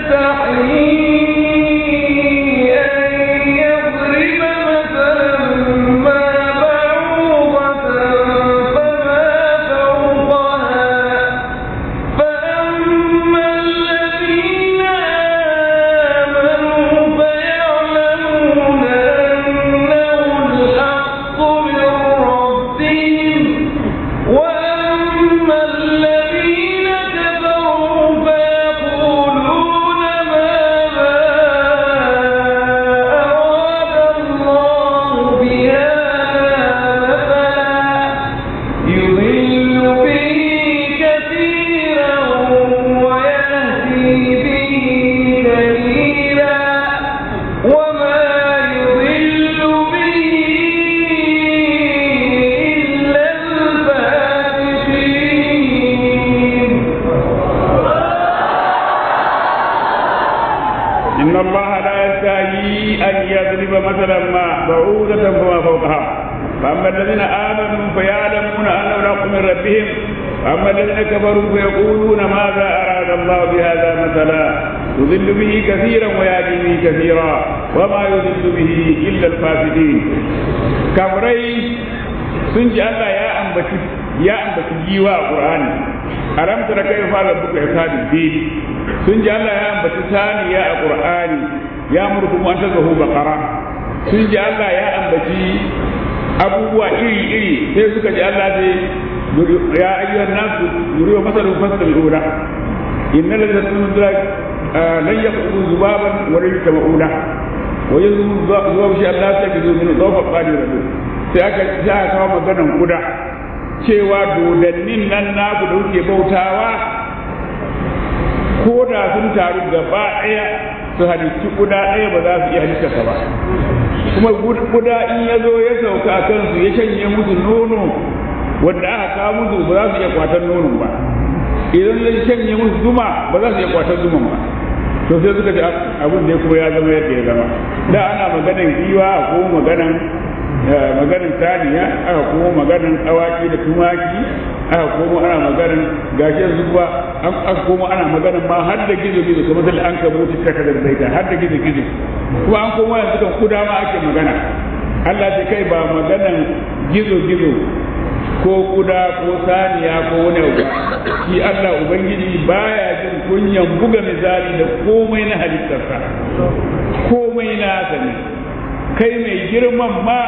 يستحيي أن يضرب مثلا ما بعوضة فما فوقها فأما الذين آمنوا فيعلمون أنه الحق من ربهم وأما الذين فأما الذين آمنوا فيعلمون أنه الحق من ربهم وأما الذين كفروا فيقولون ماذا أراد الله بهذا مثلا يضل به كثيرا ويهدي به كثيرا وما يضل به إلا الفاسدين كفري سنج الله يا أنبتي يا أنبتي جيوا القرآن ألم تر كيف فعل ربك عقاب الدين سنج الله يا أنبتي ثاني يا القرآن يأمركم أن تذبحوا بقرة سنج الله يا أنبتي abubuwa iri-iri sai suka ji Allah sai ya ayyuhan nasu yuriwa masalun fasalin ula inna lalata sun zura lan ya kudu zubaban wani yuka ma'ula wajen zuwa shi Allah sai ka zo min zofa fadi rabu sai aka sai aka kawo maganan kuda cewa dodannin nan naku da kuke bautawa ko da sun taru gaba ɗaya su halitti kuda ɗaya ba za su iya halittarsa ba kuma guda in ya zo ya sauka a kansu ya shanye musu nono wanda aka kawo musu ba za su iya kwatar nonon ba idan ya shanye musu zuma ba za su iya kwatar zuman ba to sai suka ce abin da kuma ya zama yadda ya zama da ana maganan giwa ko maganan maganan saniya aka kuma maganan awaki da tumaki aka kuma ana maganan gashi yanzu kuwa aka kuma ana maganan ma har da gizo gizo kamar da an kabo ta takardar zaita har da gizo gizo kuma an koma yanzu kan kuda ma ake magana Allah ce kai ba maganan gizo-gizo ko kuda ko saniya ko wani abu shi Allah Ubangiji baya jin kunyan buga misali da komai na halittarsa komai nasa ne kai mai girman ma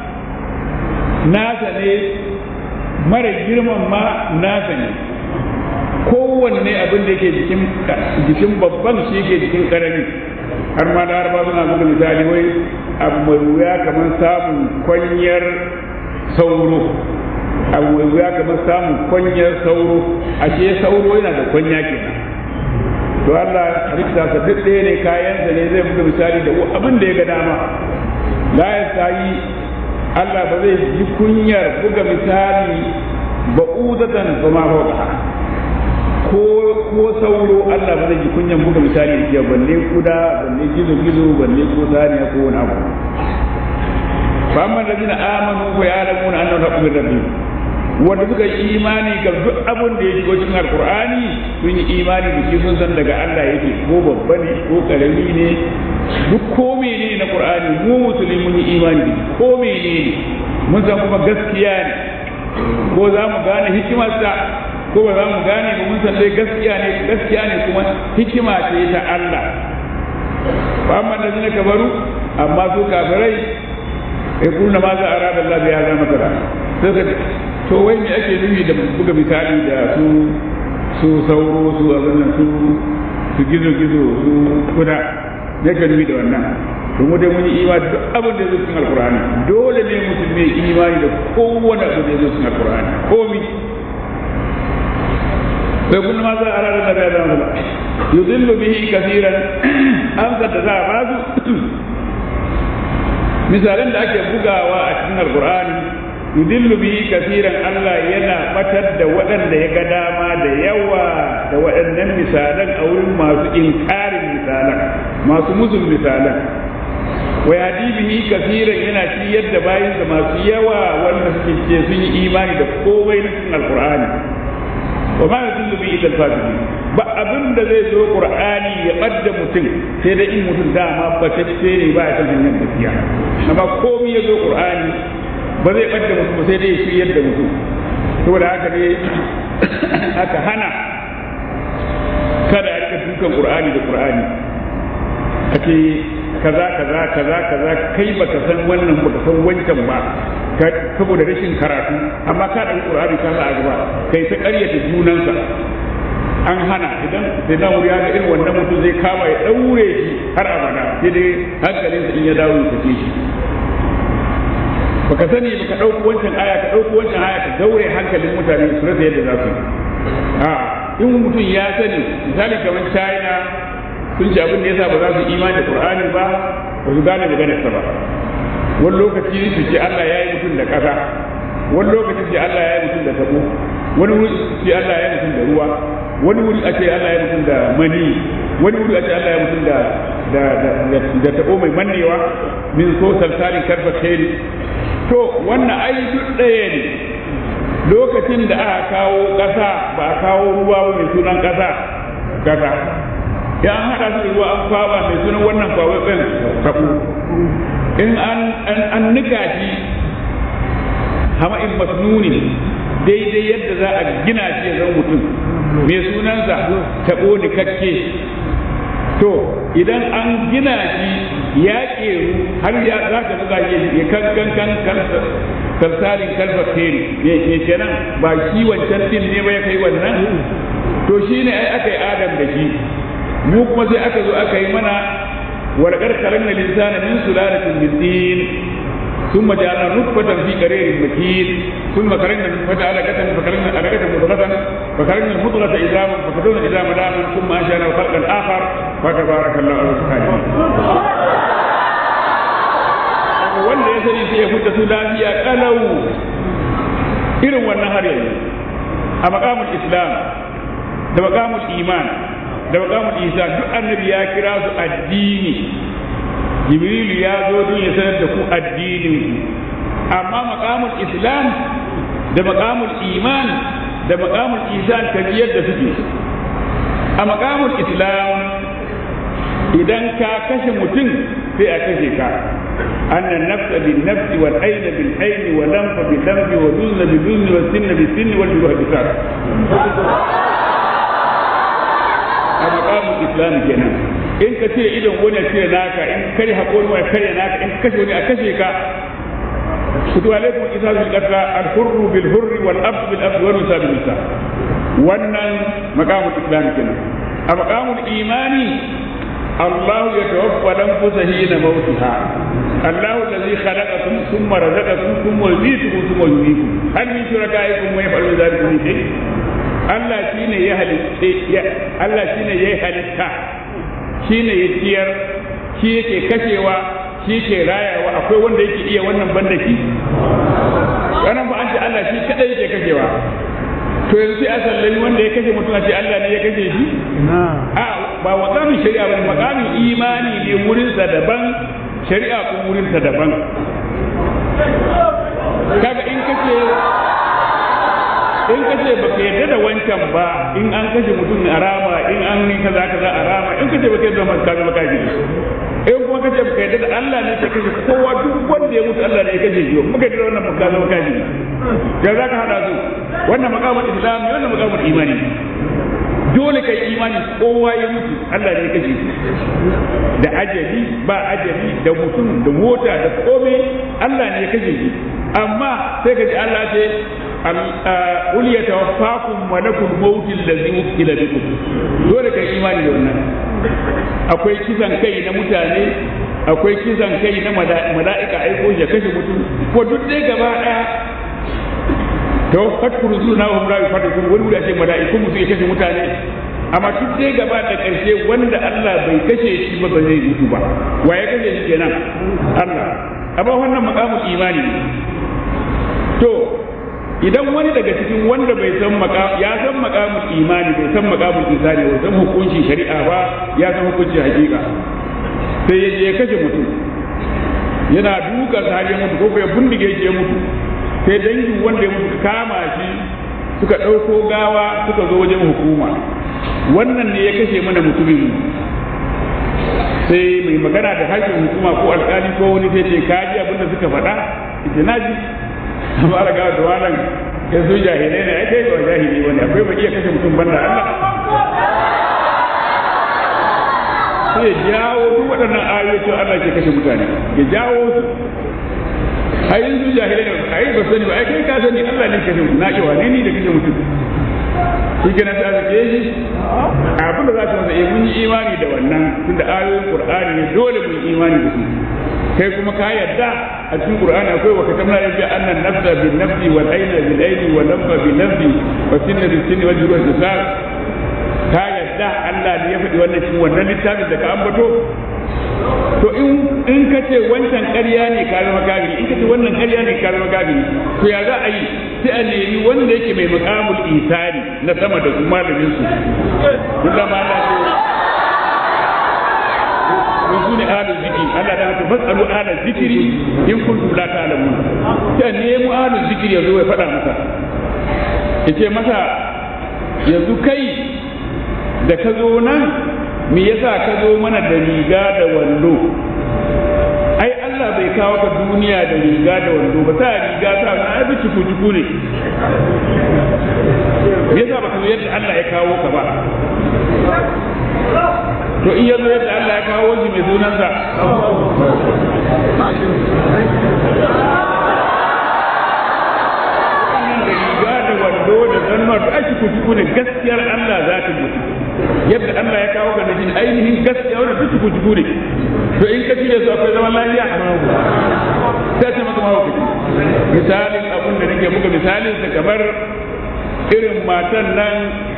nasa ne mara girman ma nasa ne kowanne abin da ke jikin babban shi ke jikin ƙaramin har ma da harba suna buga misali wai abu mai wuya kamar samun kwanyar sauro abu mai wuya kamar samun kwanyar sauro ashe sauro yana da kwanya kenan to Allah rikta sa duk ɗaya ne kayansa ne zai buga misali da abin da ya ga dama la ya yi Allah ba zai ji kunyar buga misali ba'udatan ba ma fauka ko ko sauro Allah ba zai ji kunyan buga misali da jiya balle kuda balle gizo gizo balle ko zaniya ko wani abu fa amma ladina amanu wa ya'lamuna annahu haqqun min rabbihim wanda suka yi imani ga duk abin da ya shigo cikin alqur'ani sun yi imani da shi sun san daga Allah yake ko babba ne ko karami ne duk ko menene na qur'ani mu musulmi mun yi imani da ko menene mun san kuma gaskiya ne ko za mu gane hikimarsa ko ba za mu gane ba mun san dai gaskiya ne gaskiya ne kuma hikima ce ta Allah fa amma da zina kabaru amma su kafirai ya kuna ma za a rada Allah ya zama masara sai ka to wai me ake nufi da buga misali da su su sauro su abin nan su su gizo gizo su kuda ne ka nufi da wannan to mu dai mun yi imani duk abin da zai cikin alkur'ani dole ne musulmi imani da kowane abu da zai cikin alkur'ani komi ويقول ماذا أراد النبي عليه الصلاة يضل به كثيرا أمسى تزعب misalan da ake bugawa a cikin alkur'ani yudillu bihi kasiran Allah yana batar da waɗanda ya ga dama da yawa da waɗannan misalan a wurin masu inkarin misalan masu musun misalan wa yadi bihi kasiran yana ciyar da bayansa masu yawa wanda suke ce sun yi imani da komai na cikin alkur'ani wa ma yadullu bi illa al-fasiqin ba abin da zai zo qur'ani ya badda mutum sai da in mutum dama ba ta ce ne ba ya san hanyar gaskiya amma komai ya zo qur'ani ba zai badda mutum sai dai ya shiryar da mutum saboda haka ne aka hana kada a rika dukan qur'ani da qur'ani ake kaza kaza kaza kaza kai baka san wannan baka san wancan ba saboda rashin karatu amma ka ɗan ƙur'ani ka sa a gaba kai ta ƙaryata junansa an hana idan sai na wuri ga irin wannan mutum zai kama ya ɗaure shi har abada sai dai hankalinsa in ya dawo ya sake shi baka sani baka ɗauko wancan aya ka ɗauko wancan aya ka daure hankalin mutane su rasa yadda za su yi a in mutum ya sani misali kamar china sun ce abin da yasa ba za su imani da qur'ani ba ba su gane maganarsa ba wani lokaci su ce Allah ya yi mutum da ƙasa wani lokaci ce Allah ya yi mutum da tabo wani wuri ce Allah ya yi mutum da ruwa wani wuri a ce Allah ya yi mutum da mani wani wuri a ce Allah ya yi mutum da da da da tabo mai mannewa min so salsalin karfa khairi to wannan ai duk ɗaya ne lokacin da aka kawo ƙasa ba a kawo ruwa ba mai sunan ƙasa ƙasa ya an haɗa su da ruwa an kwaba mai sunan wannan kwaɓaɓɓen taɓo in an nika shi hama'in masnuni daidai yadda za a gina shi ya zama mutum mai sunansa taɓo nikakke to idan an gina shi ya ƙeru har ya za ka buga shi ya kankan kan kalsarin kalfakteri ne kenan ba shi wancan din ne ba ya kai wannan to shi ne ai aka yi adam da shi mu kuma sai aka zo aka yi mana warkar karan na linsana min sulalatin min din ثم جعلنا نطفة في قرير مكين ثم خرجنا النطفة علقة فخرجنا علقة مضغة فخرجنا المضغة عظاما فكسونا العظام لاما ثم أنشأنا خلقا آخر فتبارك الله على الخالقين wanda ya sani sai ya fita su lafiya kalau irin wannan har yanzu a makamul islam da makamul iman da makamul isa duk annabi ya kira su addini jibrilu ya zo don ya sanar da ku addinin ku amma makamul islam da makamul iman da makamul isan tafiyar da suke a makamul islam idan ka kashe mutum sai a kashe ka annan nafsa bin nafsi wal aina bil aini wa lamfa bil lamfi wa duzna bil duzni wa sinna bil sinni wal juruha bil a makamul islam kenan in ka cire idon wani ya cire naka in kare haƙori wani kare naka in kashe wani a kashe ka kutu alaikum isa bil qatla al hurru bil hurri wal abd bil abd wal nisa bil nisa wannan maqamul islam kenan a maqamul imani الله يتوفى الأنفس حين موتها الله الذي خلقكم ثم رزقكم ثم يميتكم ثم يحييكم هل من شركائكم من يفعل ذلك من شيء Allah shine ya halitta Allah shine ya halitta shine ya ciyar shi yake kashewa shi ke rayawa akwai wanda yake iya wannan banda shi wannan ba an ce Allah shi kadai yake kashewa to yanzu sai a sallami wanda ya kashe mutum a ce Allah ne ya kashe shi a ba makamin shari'a ba makamin imani ne wurinsa daban shari'a ko wurinsa daban kaga in kace in kace baka yarda da wancan ba in an kashe mutum a rama in an yi kaza kaza a rama in kace baka yarda da kaza baka ji in kuma kace baka yarda da Allah ne ya kashe kowa duk wanda ya mutu Allah ne ya kashe shi muka yarda wannan baka zama kaji ya zaka hada su wannan makamin islam wannan makamin imani dole kai imani kowa ya mutu Allah ne ya kashe shi da ajali ba ajali da mutum da mota da komai Allah ne ya kashe shi amma sai ka ji Allah ce qul yatawaffakum malakul maut allazi wukila bikum dole kai imani da wannan akwai kisan kai na mutane akwai kisan kai na mala'ika aiko ya kashe mutum ko duk dai gaba daya to fatku rusuna wa mura fatu wani wuri ce mala'iku musu ya kashe mutane amma duk dai gaba da karshe wanda Allah bai kashe shi ba ba zai mutu ba wa ya kashe shi kenan Allah amma wannan maqamul imani to idan wani daga cikin wanda bai san ya san maqamul imani bai san maqamul insani bai san hukuncin shari'a ba ya san hukuncin hakika sai ya je ya kashe mutum yana duka har ya mutu ko ya bindige shi ya mutu sai dangin wanda ya mutu kama shi suka ɗauko gawa suka zo wajen hukuma wannan ne ya kashe mana mutumin sai mai magana da harshen hukuma ko alkali ko wani sai ce kaji abin da suka faɗa ita na ji amma ala gawa da wannan ya zo jahilai ne ai kai ba jahili wani akwai ba iya kashe mutum banda Allah sai ya jawo duk waɗannan ayoyi Allah ke kashe mutane ya jawo su ai yanzu jahilai ne ai ba sani ba ai kai ka sani Allah ne kashe mutum na ce wane ni da kashe mutum shi ke na ta ke shi abin da za ka masa mun yi imani da wannan tunda ayoyin qur'ani ne dole mun yi imani da su kai kuma ka yarda a cikin qur'ani akwai wa katamna ya bi annan nafsa bin nafsi wal ayna bil ayni wal lamma bin lambi wa sinna bil sinni wal juruha bil ka yarda Allah ne ya faɗi wannan cikin wannan littafin da ka ambato to in in ka ce wancan ƙarya ne ka zama kafiri in ka ce wannan ƙarya ne ka zama kafiri to ya za a yi sai a nemi wanda yake mai makamul isari na sama da su malamin su duk da ma na ce su ne ahlul zikri zikri Allah da haka fasalu ala zikri in kuntum la ta'lamun sai nemo ala zikri yazo ya faɗa masa yace masa yanzu kai da ka zo nan me yasa ka zo mana da riga da wando ai Allah bai kawo ka duniya da riga da wando ba ta riga ta na ai bi cuku cuku ne me yasa baka zo yadda Allah ya kawo ka ba to in yazo yadda Allah ya kawo shi mai sunansa riga da wando da zannuwa da ake kuku ne gaskiyar Allah za ta mutu yadda Allah ya kawo ga najin ainihin gaskiya wannan duk kuku kuku ne to in ka cire su akwai zaman lafiya sai ce maka mahaukaci misalin abin da nake muka misalin sa kamar irin matan nan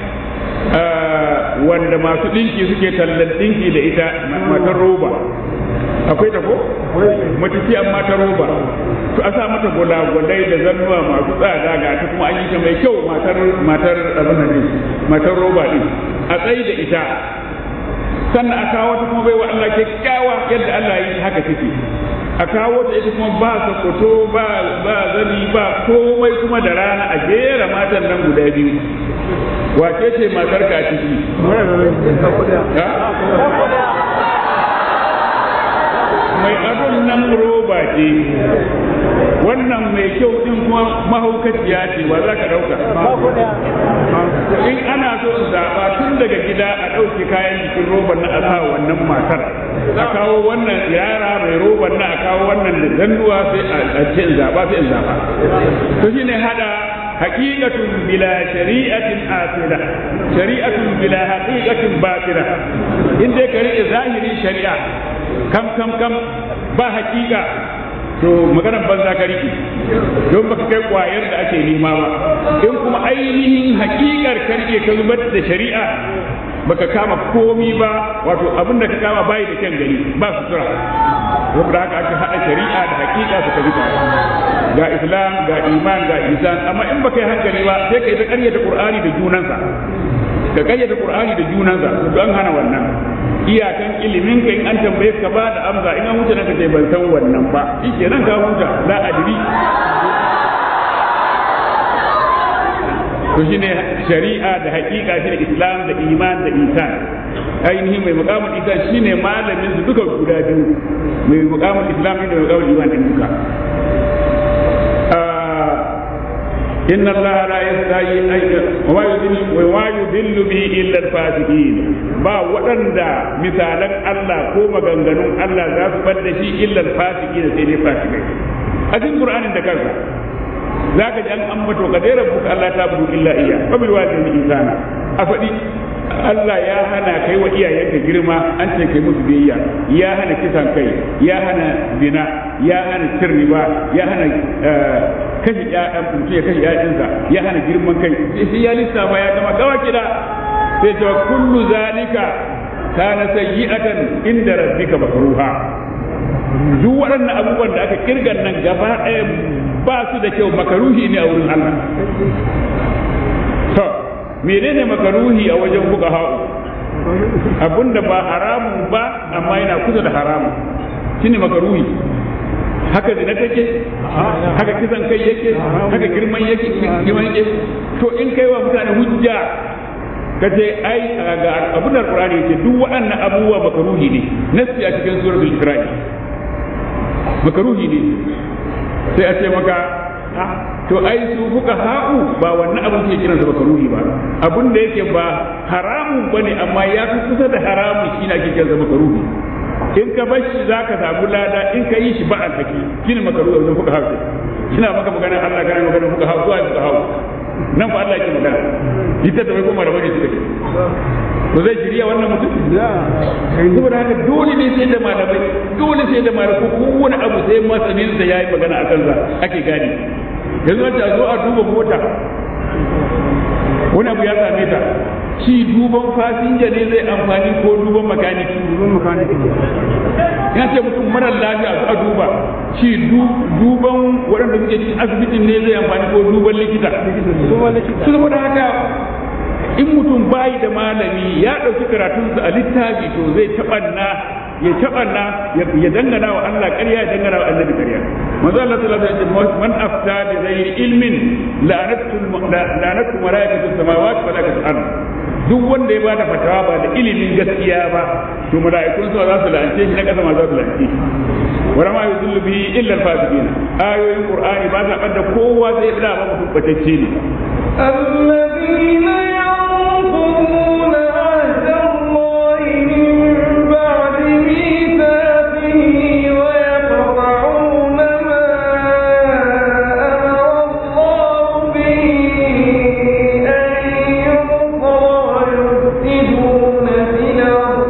wanda masu ɗinki suke tallan ɗinki da ita matar roba akwai ta ko matafi amma ta roba to a sa mata gulagulai da zannuwa masu tsada ga ta kuma an yi ta mai kyau matar matar abin nan matar roba din a tsayi da ita sannan a kawo ta kuma bai wa Allah kyakkyawa yadda Allah yi haka take a kawo ta ita kuma ba sokoto ba ba zani ba komai kuma da rana a jera matan nan guda biyu wace ce matar ka ciki mai adon nan roba ce wannan mai kyau din kuma mahaukaciya ce ba za ka dauka in ana so in zaɓa tun daga gida a ɗauke kayan jikin roban na a sa wannan matar a kawo wannan yara mai roban na a kawo wannan da zanduwa sai a ce in zaɓa sai in zaɓa to shine hada haqiqatun bila shari'atin asira shari'atun bila haqiqatin batira in dai ka rike zahirin shari'a kam kam kam ba haqiqa to maganar banza ka rike don baka kai kwayar da ake nema ba in kuma ainihin haqiqar ka rike ka zubar da shari'a baka kama komi ba wato abin da ka kama bayi da kyan gani ba sutura saboda haka aka haɗa shari'a da hakika su tafi ga islam ga iman ga isan amma in baka yi hankali ba sai ka yi ta ƙaryata qur'ani da junansa ka ƙaryata qur'ani da junansa to an hana wannan iyakan ilimin ka in an tambaye ka ba da amsa in an huta ka ce ban san wannan ba shikenan ka huta la adri to shine shari'a da hakika shine islam da iman da isan ainihin mai mukamin isan shine malamin su duka guda biyu mai mukamin islam da mai mukamin iman din duka inna allaha la yastahi wa yudillu wa yudillu bihi illa al-fasiqin ba waɗanda misalan Allah ko maganganun Allah za su bar da shi illa al-fasiqin sai dai fasikai a cikin qur'anin da kansa za ka ji an ambato ka dai rabbuka Allah ta budu illa iya fa bil walidayni ihsana a faɗi Allah ya hana kai wa iyayenka girma an ce kai musu biyayya ya hana kisan kai ya hana zina ya hana cin riba ya hana kashe ƴaƴan mutum ya kashe ƴaƴansa ya hana girman kai sai ya lissafa ya gama gawa kida sai ta kullu zalika kana sayyi'atan inda rabbika makruha duk waɗannan abubuwan da aka kirgan nan gaba ɗaya ba su da kyau makaruhi ne a wurin Allah to menene makaruhi a wajen buga ha'u abinda ba haramun ba amma yana kusa da haramun shine makaruhi haka zina take haka kisan kai yake haka girman yake girman yake to in kai wa mutane hujja ka ce ai ga abin da Qur'ani yake duk waɗannan abubuwa makaruhi ne nasi a cikin suratul Isra'i makaruhi ne sai a ce maka to ai su fuka ha'u ba wannan abin ke kiran sa makaruhi ba abin da yake ba haramun bane amma ya fi kusa da haramun shi na ake kiran sa makaruhi in ka bar shi zaka samu lada in ka yi shi ba alhaki shine makaruhi wajen fuka ha'u ina maka magana Allah kana magana fuka ha'u zuwa fuka ha'u nan fa Allah yake magana ita da bai kuma da bane suka ce to zai shirya wannan mutum saboda haka dole ne sai da malamai dole sai da malamai ko kowane abu sai masanin sa yayi magana akan sa ake gane yanzu wacce a zo a duba mota wani abu ya same ta shi duban fasinja ne zai amfani ko duban makaniki duban makaniki ya ce mutum marar lafiya su a duba shi duban waɗanda suke cikin asibitin ne zai amfani ko duban likita su saboda haka in mutum bayi da malami ya ɗauki karatunsa a littafi to zai taɓanna ya tabanna ya dangana wa Allah ƙarya ya dangana wa annabi ƙarya manzo Allah sallallahu alaihi wasallam man afta bi ghairi ilmin la'anatu la'anatu malaikatu samawati wa malaikatu ard duk wanda ya bada fatawa ba da ilimin gaskiya ba to mala'ikun su za su la'ance shi na kasa ma za su la'ance shi wa ma yuzillu bihi illa al-fasiqin ayoyin qur'ani ba sa bada kowa zai da ba mutum batacce ne الذين ينقضون عهد الله من بعد ميثاقه ويقطعون ما أمر الله به أن يوصل ويفسدون في الأرض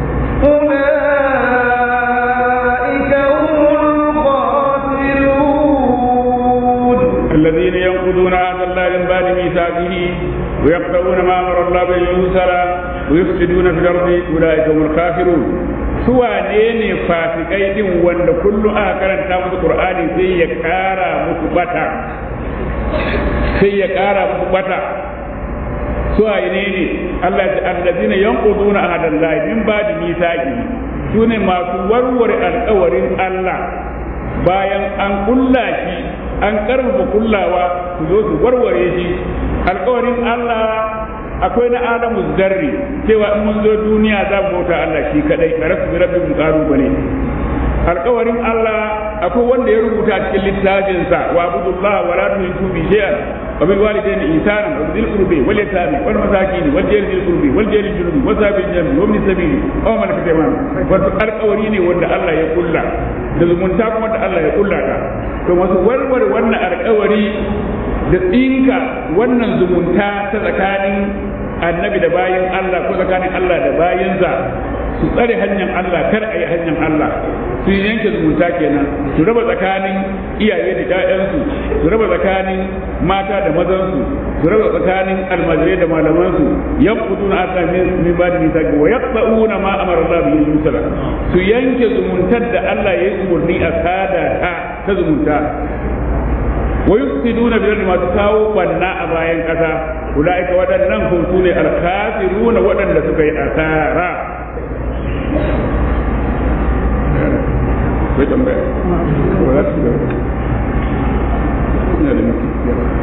أولئك هم الخاسرون الذين ينقضون عهد الله من بعد ميثاقه ويقطعون ما امر الله به يوصل ويفسدون في الارض اولئك هم الكافرون su wane ne fasikai din wanda kullum aka karanta musu qur'ani sai ya kara musu bata sai ya kara musu bata su wane ne Allah ya ce allazina yanquduna ahadallahi min ba'di mithaqi su ne masu warware alƙawarin Allah bayan an kulla shi an karfafa kullawa su zo su warware shi alkawarin Allah akwai na adamu zarri cewa in mun zo duniya za mu bauta Allah shi kadai a rasu rabbi mun karu bane alkawarin Allah akwai wanda ya rubuta cikin littafinsa wa abudullah wa la tushriku bi shay'an wa bil walidayni ihsanan wa bil qurbi wal yatami wal masakin wal jari bil qurbi wal jari bil junubi wa sabil jami wa min sabili aw man kataman wato alkawari ne wanda Allah ya kulla da zumunta kuma da Allah ya kulla ta to masu warware wannan alkawari da tsinka wannan zumunta ta tsakanin annabi da bayan Allah ko tsakanin Allah da bayansa su tsare hanyar Allah kar a yi hanyar Allah su yanke zumunta kenan su raba tsakanin iyaye da ƴaƴansu su raba tsakanin mata da mazansu su raba tsakanin almajirai da malamansu yanquduna aka min ba da misaki wa yaqta'una ma amara Allah bi yusra su yanke zumuntar da Allah ya yi umarni a sada ta ta zumunta wa yufsiduna bil ardi masu kawo banna a bayan kasa ulaika waɗannan kun su ne alkafiruna waɗanda suka yi asara akwai tambaya ba za su ga ina da nufi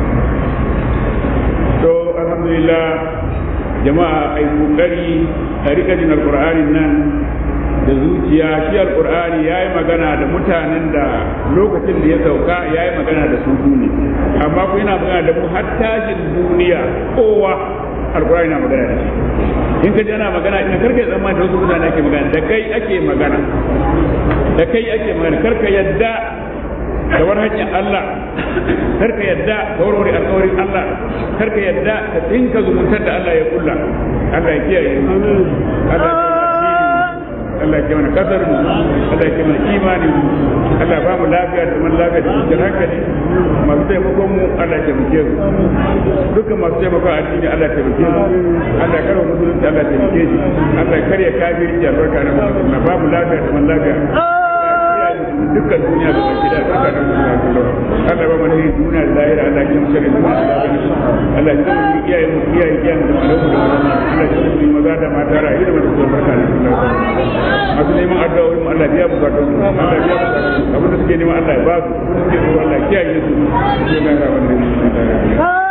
to alhamdulillah jama'a ai kokari a rika jin alqur'anin nan da zuciya shi alqur'ani yayi magana da mutanen da lokacin da ya sauka yayi magana da su ne amma ku yana magana da mu har tashin duniya kowa alqur'ani na magana da shi in ka ji ana magana ina karka ya zama da wasu mutane ake magana da kai ake magana da kai ake magana karka yadda da wani hanyar Allah karka yadda da warware alƙawarin Allah karka yadda ka tsinka zumuntar da Allah ya kulla Allah ya kiyaye Allah ya Allah ya mana kasar mu Allah ya mana imanin mu Allah ba mu lafiya da man lafiya da cikin hankali masu taimakon mu Allah ya taimake mu dukkan masu taimakon addini Allah ya taimake mu Allah ya karwa musulunci Allah ya taimake shi Allah ya karya kafirci albarka na musulunci ba mu lafiya da man lafiya dukkan duniya da baki da saka da Allah ba mana yin duniya da lahira Allah ya kiyaye shirin duniya da lahira Allah ya kiyaye mu iyaye mu iyaye iyaye da malaku da Allah ya kiyaye mu maza da mata rayu da masu barka da masu neman addu'o'i mu Allah ya bukatu Allah ya bukatu abin da suke neman Allah ya ba su suke so Allah ya kiyaye su sai na ga wannan